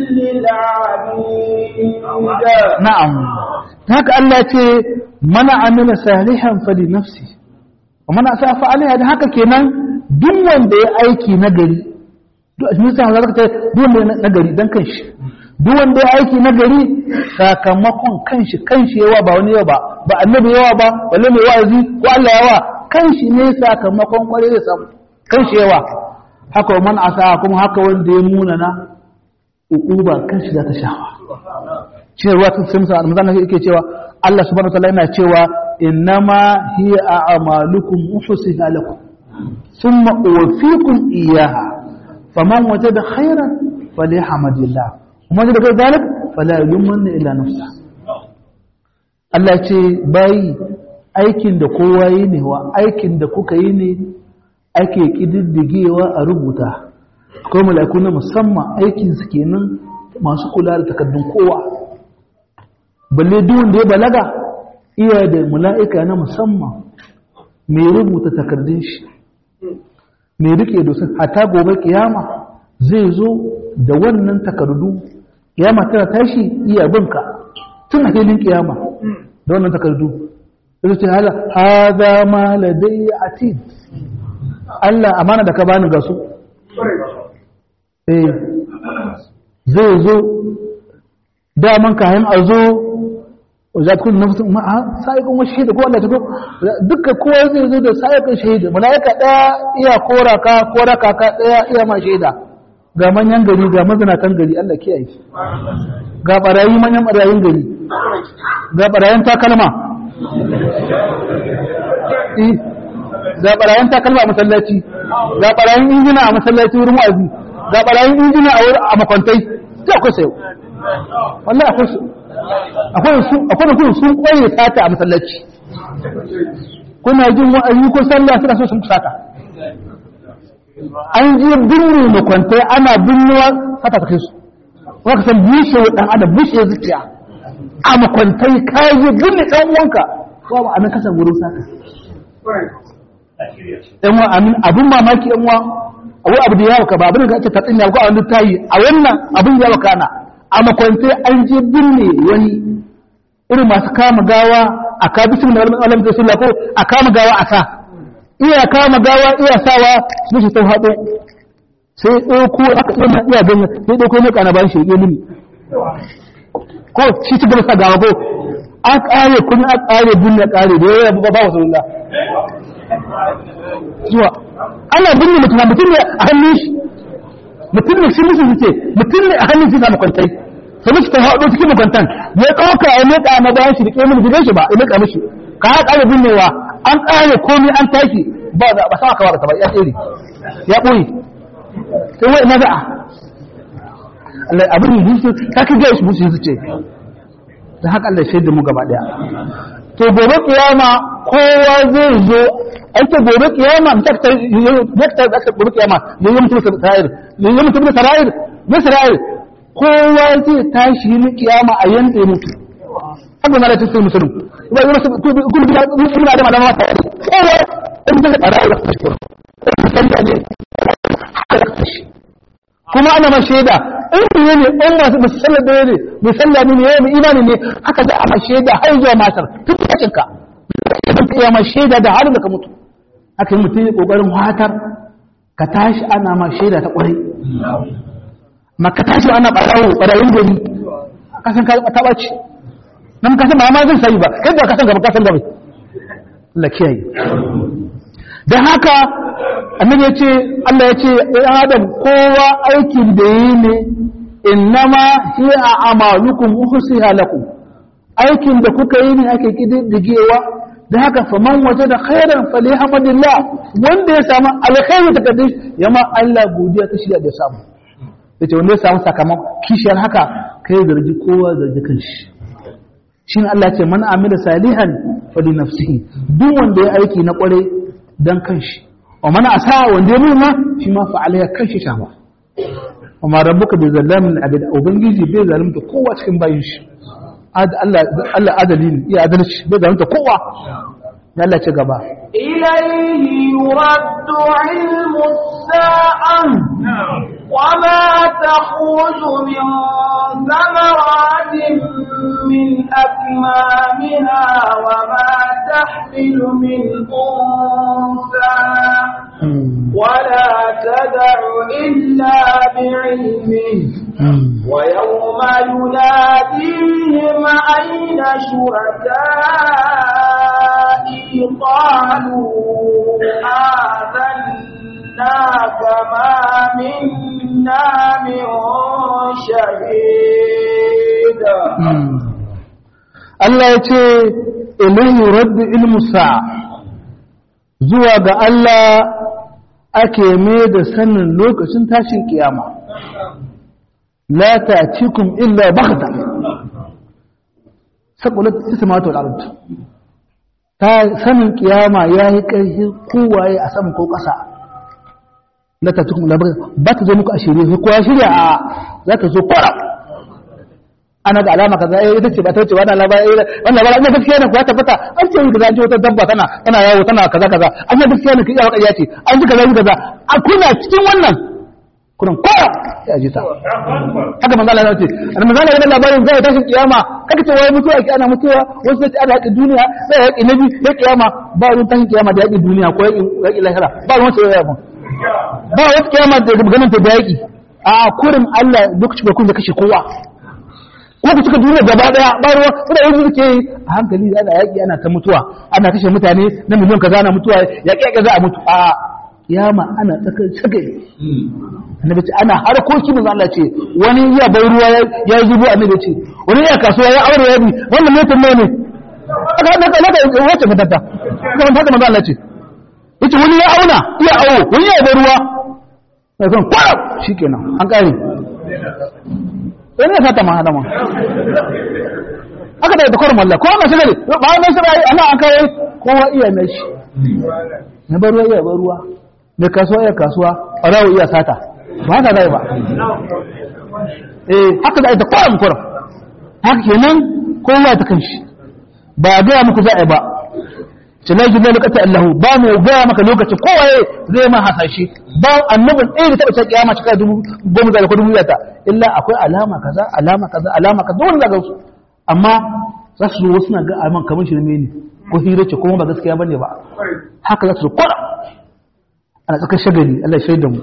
للعبيد na'am haka Allah ce mana amila salihan fali nafsi wa mana asafa alaiha da haka kenan duk wanda ya aiki nagari duk a cikin sa zaka ce duk wanda ya nagari dan kanshi duk wanda ya aiki nagari sakamakon kanshi kanshi yawa ba wani yawa ba ba annabi yawa ba wala mai wa'azi ko Allah yawa kanshi ne sakamakon kware da samu kanshi yawa haka wa man asa kuma haka wanda ya munana uquba kanshi za ta shafa shi ne ruwa ta sai musa almazan yake cewa Allah subhanahu wa ta'ala yana cewa innama hiya a'malukum uhsiha lakum thumma uwaffikum iyyaha faman wajada khairan falyahmadillah kuma da kai zalik fala yulmanna illa nafsa Allah ce bai aikin da kowa yi ne wa aikin da kuka yi ne ake kididdigewa a rubuta akwai mala'iku na musamman aikin su kenan masu kula da takardun kowa balle duk wanda ya balaga iya da mala'ika na musamman mai rubuta takardun shi mai rike dosin hata gobe kiyama zai zo da wannan takardu kiyama tana tashi iya binka tun a filin kiyama da wannan takardu zai ce hala haza ma ladai atid Allah amana da ka bani ga su eh zai zo daman kayan a zo za ta kun nafsu ma sa'iqun wa shahida ko Allah ta ko duka kowa zai zo da sa'iqun shahida malaika daya iya kora ka kora ka ka daya iya ma shaida ga manyan gari ga mazinatan gari Allah kiyaye shi ga barayi manyan barayin gari ga barayin takalma eh ga barayin takalma a masallaci ga barayin injina a masallaci wurin wa'azi ga barayin injina a wurin a makwantai sai akwai sayo wallahi akwai su akwai su akwai da sun koyi sata a masallaci kuna jin wa'azi ko sallah suna so sun sata an je binne makwantai ana binnewa sata ta kai su kuma ka san bushe wa dan adam bushe zuciya a makwantai ka je binne dan uwanka ko ba anan kasan gurin sata yan wa amin abun mamaki yan wa abu abu da yawa ka ba abin da ake tatsin ya ko a wani tayi a wannan abin yawa kana a makwantai an je binne wani irin masu kama gawa a ka bisu da alam da sunna ko a kama gawa a sa iya kama gawa iya sawa su shi tau haɗo sai ɗauko aka iya iya ganin sai ɗauko ne kana bayan shi ya mini ko shi ci gaba sa gawa ko an ƙare kuma an ƙare binne ƙare da yawa ba ba wasu lalla zuwa ana binne mutum mutum ne a hannun shi mutum ne shi musu suke mutum ne a hannun shi na makwantai sai musu ta haɗo cikin makwantan ya ɗauka ya leƙa na bayan shi da ƙemin gidan shi ba ya leƙa mishi ka ya ƙare binnewa an ƙare komai an tashi ba za ba sama kawar ba ya tsere ya ɓoye sai wai na za'a Allah abin da su ta ka gaya shi musu su ce da haka Allah shaida mu gaba ɗaya to gobe kiyama kowa zai zo ake gobe kiyama ta ta ta ta gobe kiyama ne yi mutum sara'ir ne yi mutum sara'ir ne sara'ir kowa zai tashi ni kiyama a yanda ya mutu abu na da cikin musulun ba yi masu kuma gina gina da malama ta kowa in zai tsara da kashi sanda ne kuma ana ma shaida in biye ne in masu musallar da ne musalla ne ne yayin imani ne haka za a ma shaida har zuwa matar tun kacin ka ya ma shaida da halin da ka mutu haka yi mutum ya kokarin watar ka tashi ana ma shaida ta kwarai ma ka tashi ana barawo barayin gari kasan ka taɓa ce nan kasan ba ma zan sayi ba kai da kasan gaba kasan gaba Allah kiyaye dan haka annabi yace Allah yace ɗan adam kowa aikin da yi ne innama hiya a'malukum uhsiha lakum aikin da kuka yi ne ake kididdigewa da haka faman waje da khairan falihamdulillah wanda ya samu alkhairu ta kadai yama Allah godiya ta shirya da ya samu yace wanda ya samu sakamakon kishiyar haka kai zargi kowa zargi kanshi shine Allah ya ce man amila salihan fali nafsihi duk wanda ya aiki na kware dan kanshi wa man asa wanda ya nuna shi ma fa alaiha kanshi shawa wa ma rabbuka bi zallamin abid ubangiji bai zalunta kowa cikin bayin shi Allah adali ne iya adalci bai zalunta kowa ya Allah ce gaba إليه يرد علم الساعة وما تخرج من ثمرات من أكمامها وما تحمل من أنثى ولا تدع إلا بعلمه ويوم يناديهم أين شركائي قالوا آذنا كما منا من شهيد Allah ya ce ilahi raddu ilmu sa'a zuwa ga Allah ake mai da sanin lokacin tashin kiyama la ta'tikum illa baghta saqulat samawati wal ard ta sanin kiyama yayi karfi kowaye a sama ko ƙasa la ta'tikum illa baghta ba ta zo muku a shirye ko ya shirya a za ta zo kwara ana da alama kaza eh ita ce ba ta wuce wannan labari wannan labari ina gaskiya ne ko ya tabbata an ce kaza an ce wata dabba tana tana yawo tana kaza kaza an ce gaskiya ne ki iya wakariya ce an ji kaza kaza a kuna cikin wannan kuran kowa ya ji ta haka manzo Allah ya ce an manzo Allah ya labarin zai tashi kiyama kaka ce wai mutuwa ki ana mutuwa wasu sai ana haƙi duniya sai haƙi nabi ya kiyama ba wani tashin kiyama da haƙi duniya ko haƙi lahira ba wani sai ya ba ba wata kiyama da ganin ta da haƙi a kurin Allah lokacin da kun da kashe kowa ko ku suka duniya gaba daya ba ruwa suna yanzu suke yi a hankali ana yaƙi ana ta mutuwa ana kashe mutane na miliyon kaza ana mutuwa yaƙi yaƙi za a mutu a kiyama ana tsakar sagai annabi ce ana harkoki manzo Allah ce wani ya bai ruwa ya zubo annabi ce wani ya kasuwa ya aure ya bi wannan mutum ne ne aka hada ka laka wace fatata kuma haka manzo Allah ce yace wani ya auna iya awo wani ya bai ruwa sai kan kwara shikenan an kare wani ya fata ma hadama aka da kwarin wallah kowa masu gari ba wani shi bai ana an kawai kowa iya na shi na bar ruwa iya bar ruwa mai kasuwa iya kasuwa ɓarawo iya sata ba haka zai ba eh haka da ita kwarin kwarin haka kenan kowa ta kan shi ba a gaya muku za a yi ba ce na gina lokacin Allah ba mu gaya maka lokacin kowaye zai ma hasashe ba annabin ɗaya da taɓa ta kiyama shekara dubu goma da ko dubu ta illa akwai alama kaza alama kaza alama kaza wani zaga su amma za su zo wasu na ga aman kamar shi ne ko hira ce kuma ba gaskiya bane ba haka za su kwara ana tsakar shagali Allah ya shaida mu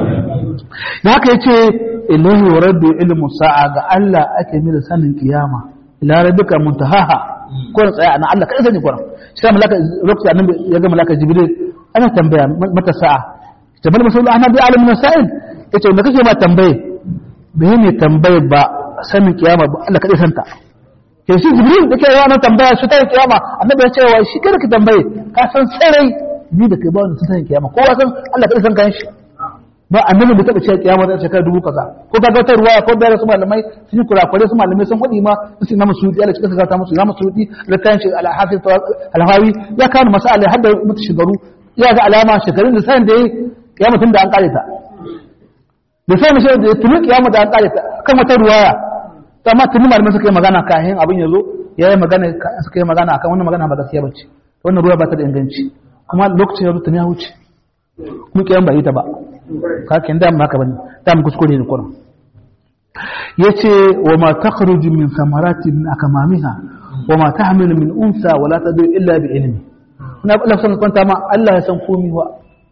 da haka yace ilahi wa rabbi ilmu sa'a ga Allah ake mira sanin kiyama ila rabbika muntahaha ko tsaya ana Allah kai sani kuran sai malaka lokaci annabi ya ga malaka jibril ana tambaya mata sa'a tabal masul ahmad alimin sa'il yace wanda kake ma tambaye bai ne tambaye ba sanin kiyama ba Allah kadai santa ke shi jibril da ke yawa tambaya shi ta kiyama annabi ya ce wa shi kada ka tambaye ka san sarai ni da kai ba wani sanin kiyama kowa san Allah kadai san kan shi ba annabi bai taba cewa kiyama za ta shekara dubu kaza ko ka ga ruwa ko da su malamai sun yi kurakure su malamai sun hudi ma su na musu Allah cikin sa ta musu na musu da kan shi al-hafiz al-hawi ya kawo masala hadda mutu shigaru ya ga alama shekarun da san da kiyama tun da an kare ta da sai mashi da tuni kiyama da an kare ta kan wata ruwaya amma tuni malamai suka yi magana kayan abin yazo ya yi magana suka yi magana akan wannan magana ba gaskiya bace wannan ruwa ba ta da inganci kuma lokacin ya tuni ya wuce kuma kiyama ba yi ta ba kakin da haka bane da mu kuskure ne kuran yace wa ma takhruju min samarati min akamamiha wa ma tahmilu min unsa wa la tadu illa bi ilmi na Allah san kwanta ma Allah ya san komai wa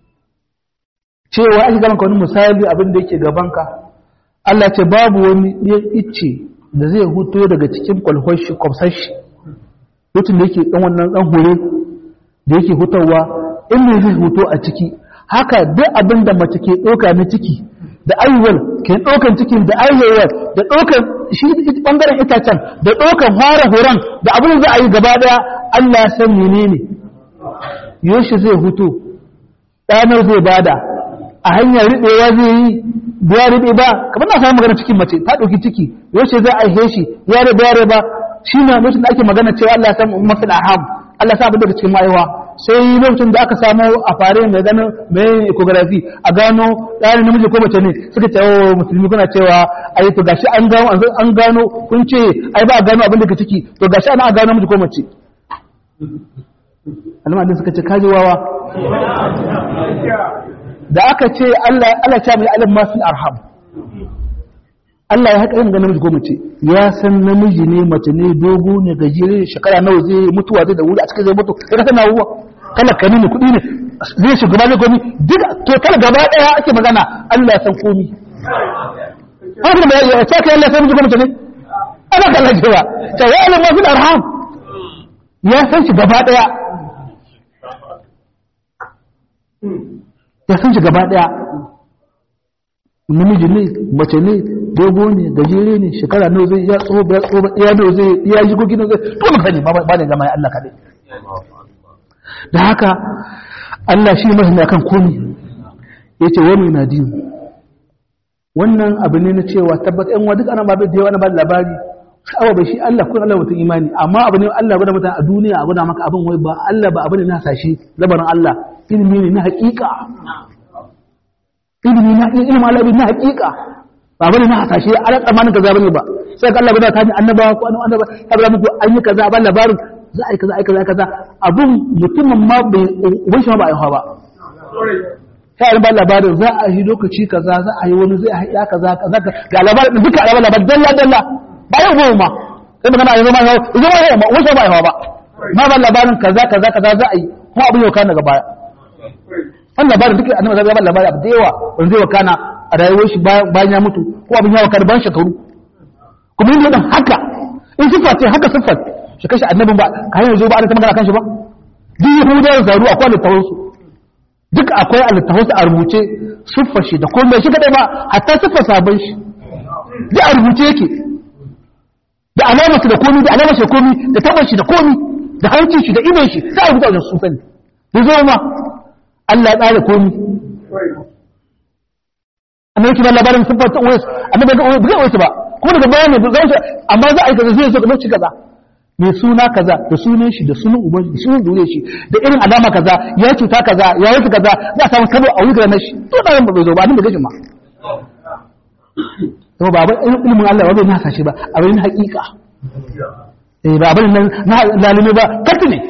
cewa ake gaban ka wani misali abin da yake gaban ka Allah ce babu wani icce da zai huto daga cikin kwalhoshi kwafsashi lokacin da yake dan wannan dan hore da yake hutawa in ne zai huto a ciki haka duk abin da mace ke ɗauka na ciki da aiwal ke ɗaukan cikin da aiwal da ɗaukan shi ɓangaren itacen da ɗaukan fara horon da abin za a yi gaba ɗaya Allah ya san menene yoshi zai hutu ɗanar zai bada a hanyar riɓewa zai yi biya riɓe ba kamar na samu magana cikin mace ta ɗauki ciki yaushe zai aihe shi ya riɓe ya riɓa shi na lokacin da ake magana cewa Allah ya san mafi aham Allah sa abin daga cikin ma'aiwa sai lokacin da aka samu a fare mai ganin mai ecography a gano ɗanin namiji ko mace ne suka ce wa musulmi kuna cewa ai to gashi an gano an gano kun ce ai ba a gano abin daga ciki to gashi ana a gano namiji ko mace almadin suka ce kaji wawa da aka ce Allah Allah ya mai alim ma fil arham Allah ya haka yin ganin namiji ko mace ya san namiji ne mace ne dogo ne gajere shekara nawa zai mutuwa zai da wuri a cikin zai mutu ya kasa na ruwa kala kani ne kuɗi ne zai shiga ba zai komi duk to kala gaba ɗaya ake magana Allah ya san komi haka da ya ce kai Allah ya san miji ko mace ne ana kallon cewa ta ya alim ma fil arham ya san shi gaba ɗaya ya san shi gaba ɗaya namiji ne mace ne dogo ne gajere ne shekara nawa zai ya tsoho ya tsoho ya nawa zai ya ji gogi nawa zai to ba sani ba ba ne gama ya Allah kadai da haka Allah shi mai ne akan komai yace wani na din wannan abu ne na cewa tabbata ɗan wa duk ana ba da yawa ana ba labari sha'awa bai shi Allah kun Allah mutum imani amma abu ne Allah gwada mutum a duniya a gwada maka abin wai ba Allah ba abu ne na sashi labarin Allah ilimi ne na haƙiƙa ilimi na ilimin Allah na haƙiƙa ba bane na hasashe ala tsammanin kaza bane ba sai Allah bada ta ni annabawa ko annaba ya bada muku an yi kaza ba labarin za a yi kaza a yi kaza kaza abun mutumin ma bai uban shi ma ba a yi ba sai an ba labarin za a yi lokaci kaza za a yi wani zai a ya kaza kaza ga labarin duka alabar labarin dalla dalla ba yau ba ma sai magana a yi zama yau zama yau ma wasu ba a yi ba ma ba labarin kaza kaza kaza za a yi kuma abin yau kana gaba wannan labarin duka annabi zai ba labarin abu da yawa wanda zai wakana a rayuwar shi bayan ya mutu ko abin ya wakana bayan shekaru kuma yin dan haka in siffa ce haka siffar shi kashi annabin ba ka hanyar zo ba a ta magana kan shi ba duk yahudawa zaru akwai littafin su duk akwai a littafin su a rubuce siffar shi da komai shi kadai ba hatta siffar sabon shi duk a rubuce yake da alamar da komi da alamar shi da komi da tabar shi da komi da hancin shi da idon shi sai a rubuta wajen sun sani da zo ma Allah ya tsara komi annabi kiban labarin sun fata uwais annabi ga uwais uwais ba kuma daga bayani ba zai amma za a yi kaza zai zo lokaci kaza mai suna kaza da sunan shi da sunan uban shi da sunan dure shi da irin alama kaza ya cuta kaza ya yi kaza za a samu kabo a wuri na shi to da ran ba bai zo ba annabi gashin ma kuma ba ilimin Allah ba bai na hasashe ba abin na hakika eh ba abin nan na lalime ba karti ne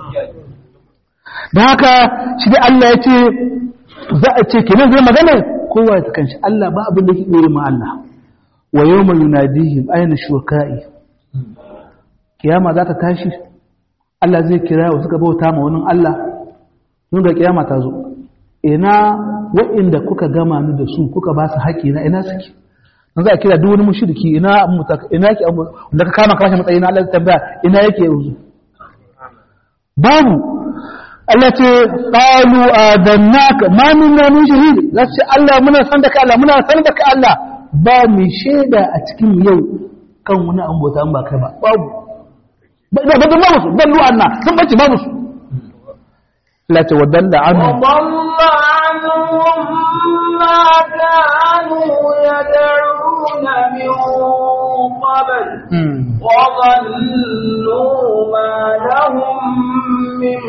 da haka shi da Allah ya ce za a ce kenan zai magana kowa ya kanshi Allah ba abin da ke ɗore ma Allah wa yau mai yunadihim aina shuka'i kiyama za ta tashi Allah zai kira wa suka bauta ma wani Allah sun ga kiyama ta zo ina wa'inda kuka gama ni da su kuka ba su haƙi na ina suke dan za a kira duk wani mushriki ina ina ke da ka kama kashe matsayi na Allah zai tambaya ina yake yanzu babu Allah ce qalu adannaka ma minna min shahid za ce Allah muna san da ka Allah muna san da ka Allah ba mu shaida a cikin yau kan wani an bauta an ba kai ba babu ba ba ba musu dallu anna sun bace babu su Allah ce wadalla anhu وضل عنهم ما كانوا يدعون من قبل وظنوا ما لهم من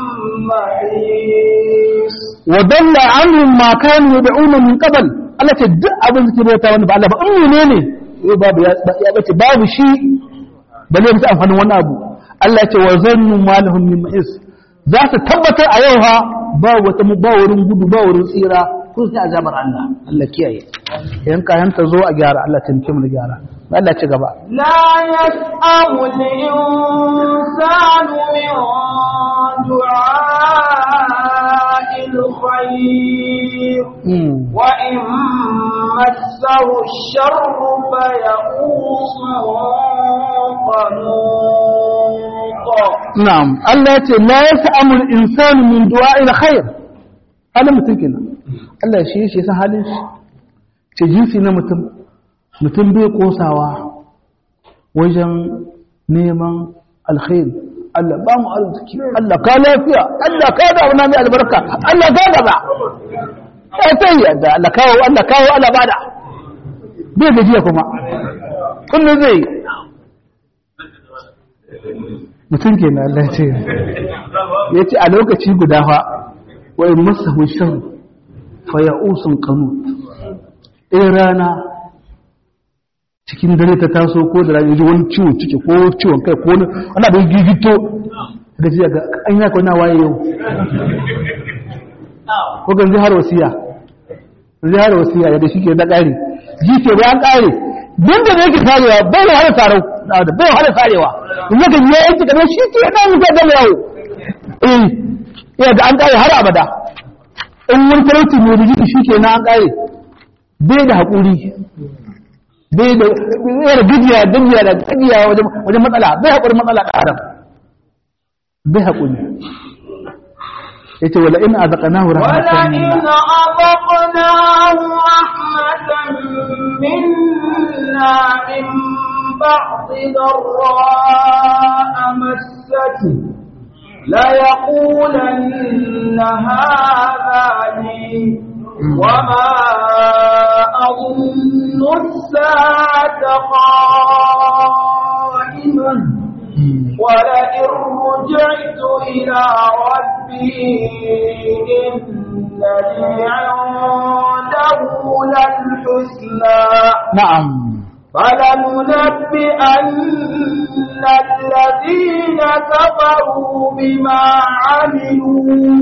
محيص wadalla anhum ma kanu yad'una min qabl Allah ce duk abin da ke bauta wanda ba Allah ba in menene yau babu ya ya bace babu shi balle musu amfanin wani abu Allah ce wa zannu ma lahum min mahis za su tabbatar a yau ha ba wata ba wurin gudu ba wurin tsira ko sai azabar Allah Allah kiyaye yan kayan ta zo a gyara Allah ta nake mu gyara Allah ci gaba لا يسأم الإنسان من دعاء الخير mm. وإن مسه الشر فيئوس قنوط na'am Allah ya ce la yas'amu al-insanu min du'a'il khair halin mutum kenan Allah shi shi san halin shi ce jinsi na mutum mutum bai kosawa wajen neman alkhair Allah ba mu arziki Allah ka lafiya Allah ka da wani mai albarka Allah ka gaba sai sai yadda Allah kawo Allah kawo Allah bada bai gajiya kuma kullum zai mutum ke na Allah ce ya ce a lokaci guda fa wa in masahu shan fa ya'usun qanut ɗaya rana cikin dare ta taso ko da rana ji wani ciwon ciki ko ciwon kai ko wani abin gigito da ji ga an yaka wani waye yau ko gan zihar wasiya zihar wasiya yadda shi ke na ƙari ji ke bayan ƙari duk da yake sarewa bai da hada sarau da bai hada sarewa in yaka yi yanki kamar shi ke nan mutum gama yawo eh iya ga an ƙare har abada in wani talauci mai rijiki shi ke na an ƙare bai da haƙuri bai da yara gajiya gajiya da gajiya wajen matsala bai haƙuri matsala da adam bai haƙuri yace wala in azaqnahu rahmatan minna wala in azaqnahu rahmatan minna min ba'di dharra massati la yaqulanna hadha li وما أظن الساعة قائمة ولئن رجعت إلى ربي إن لي عنده للحسنى نعم فلننبئن الذين كفروا بما عملوا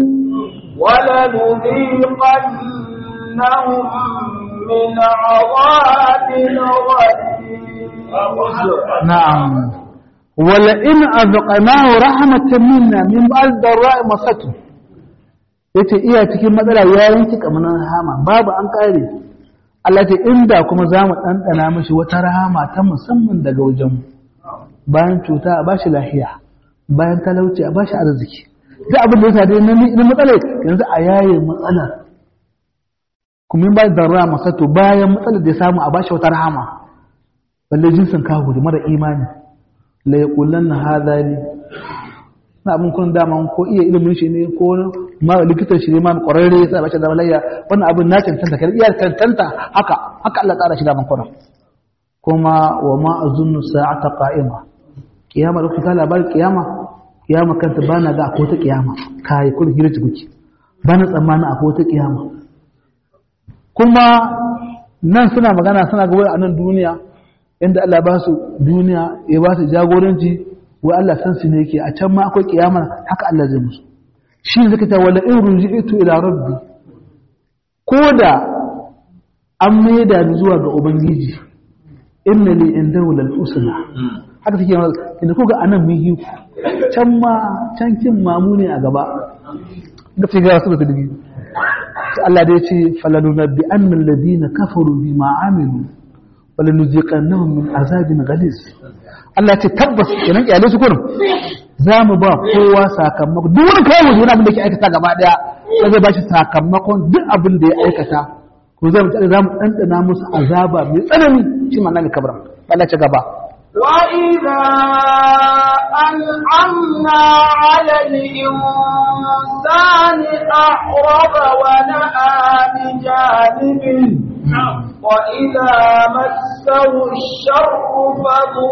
ولنذيقنهم من عذاب غليظ نعم ولئن أذقناه رحمة منا من بعد ضراء مسته yace iya cikin matsala ya yanki kamar rahama babu an kare Allah ce inda kuma za mu ɗanɗana mashi wata rahama ta musamman daga wajen bayan cuta a bashi lahiya bayan talauci a bashi arziki duk abin da ya sade na matsala yanzu a yaye matsalar kuma ba da rama sato bayan matsalar da ya samu a bashi wata rahama balle jinsin kawo da mara imani la yaqulanna hadha li na abin kun dama ko iya ilimin shi ne ko ma likitan shi ne ma kwararre sai bashi da malayya wannan abin na cancanta kai iya cancanta haka haka Allah tsara shi da man kuma wa ma azunnu sa'ata qa'ima kiyama da kuka labarin kiyama kiyama kanta ba na ga akwai wata kiyama kai kun hirji kuke ba na tsammanin akwai wata kiyama kuma nan suna magana suna ga wai a nan duniya inda Allah ba su duniya ya ba su jagoranci wai Allah san su ne yake a can ma akwai kiyama haka Allah zai musu shi zaka ta wala in ruji'tu ila rabbi ko da an maida ni zuwa ga ubangiji inna li indahu lal usna haka take inda kuga anan mun yi can ma can kin mamu ne a gaba da fi ga su da dubi Allah da yace falalunabbi annal ladina kafaru bima amilu walanuziqannahum min azabin ghalis Allah ya ce tabbas kenan kyale su kurum za mu ba kowa sakamako duk wani kai mu abin da ke aikata gaba daya sai zai bashi sakamakon duk abin da ya aikata ko za mu za mu dandana musu azaba mai tsanani shi ma nan kabra Allah ya ci gaba وإذا أنعمنا على الإنسان أعرض ونأى بجانبه وإذا مسه الشر فذو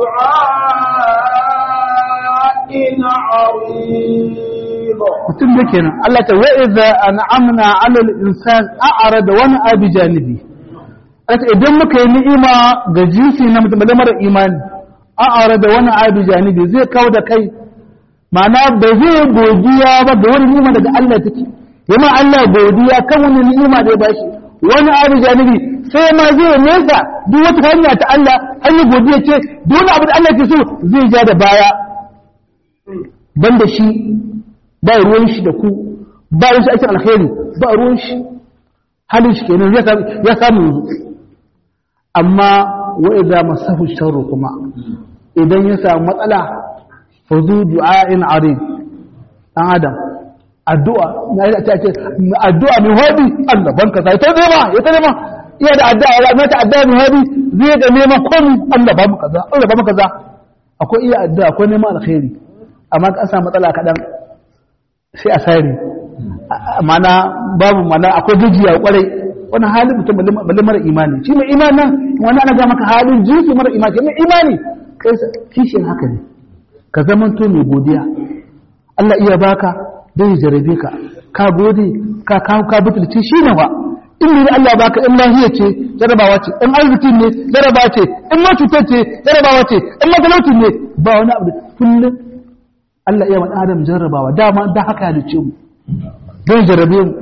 دعاء عريض mutum da kenan Allah ta wa idza an'amna 'ala al-insan a'rada wa na'a bi janibi Allah idan muka yi ni'ima ga jinsi na mutum da mara imani a'rada wa na'a bi janibi zai kawo da kai ma'ana ba zai godiya ba ga wani ni'ima daga Allah take yamma Allah godiya kan wani ni'ima da ya bashi wani abu janibi sai ma zai nesa duk wata hanya ta Allah hanyar godiya ce duk wani abu da Allah ke so zai ja da baya banda shi ba ruwan shi da ku ba ruwan shi aikin alkhairi ba ruwan shi halin shi kenan ya samu yanzu amma wa idza masahu sharru kuma idan ya samu matsala fa zu du'a'in arid dan adam addu'a na yi ta ce addu'a mai hobi Allah banka sai ta nema ya ta nema iya da addu'a ya mata addu'a mai hobi zai ga neman komi Allah ba mu kaza Allah ba mu kaza akwai iya addu'a akwai neman alkhairi amma ka samu matsala kaɗan sai a sare mana babu mana akwai gajiya kwarai wani halin mutum balle mara imani shi mai imani nan wani ana ga maka halin jinsi mara imani mai imani kai kishin haka ne ka zamanto mai godiya Allah iya baka dai jarabe ka ka gode ka kawo ka butulci shi ne wa in ne Allah baka in lahiya ce jarabawa ce in arziki ne jarabawa ce in ma cutar ce jarabawa ce in matalauci ne ba wani abu kullum Allah iya wani adam jarrabawa dama da haka ya dace mu don jarrabe mu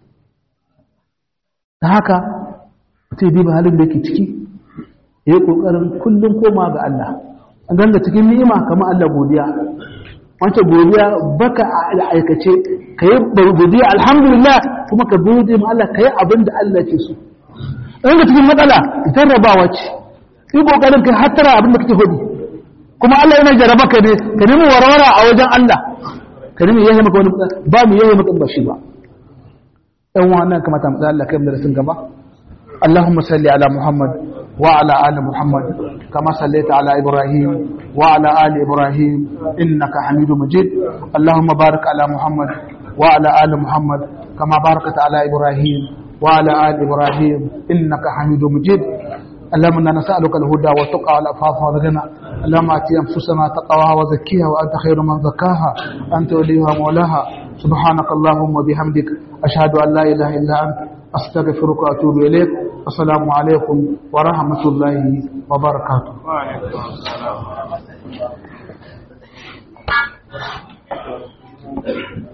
da haka mutum diba halin da yake ciki ya yi ƙoƙarin kullum koma ga Allah an ganga cikin ni'ima kamar Allah godiya wance godiya baka a aikace ka yi godiya alhamdulillah kuma ka gode ma Allah ka yi abin da Allah ke so in ga cikin matsala jarrabawa ce yi ƙoƙarin kai hattara abin da kake hudu kuma Allah yana jaraba ka ne ka nemi warwara a wajen Allah ka nemi yayi maka wani ba mu yayi maka ba shi ba ɗan wannan kamata mu tsaya Allah kai mu da sun gaba اللهم صل على محمد وعلى آل محمد كما صليت على إبراهيم وعلى آل إبراهيم إنك حميد مجيد اللهم بارك على محمد وعلى آل محمد كما باركت على إبراهيم وعلى آل إبراهيم إنك حميد مجيد اللهم انا نسالك الهدى والتقى والعفاف والغنى اللهم ات انفسنا تقواها وزكيها وانت خير من زكاها انت وليها مولاها سبحانك اللهم وبحمدك اشهد ان لا اله الا انت استغفرك واتوب اليك السلام عليكم ورحمه الله وبركاته وعليكم السلام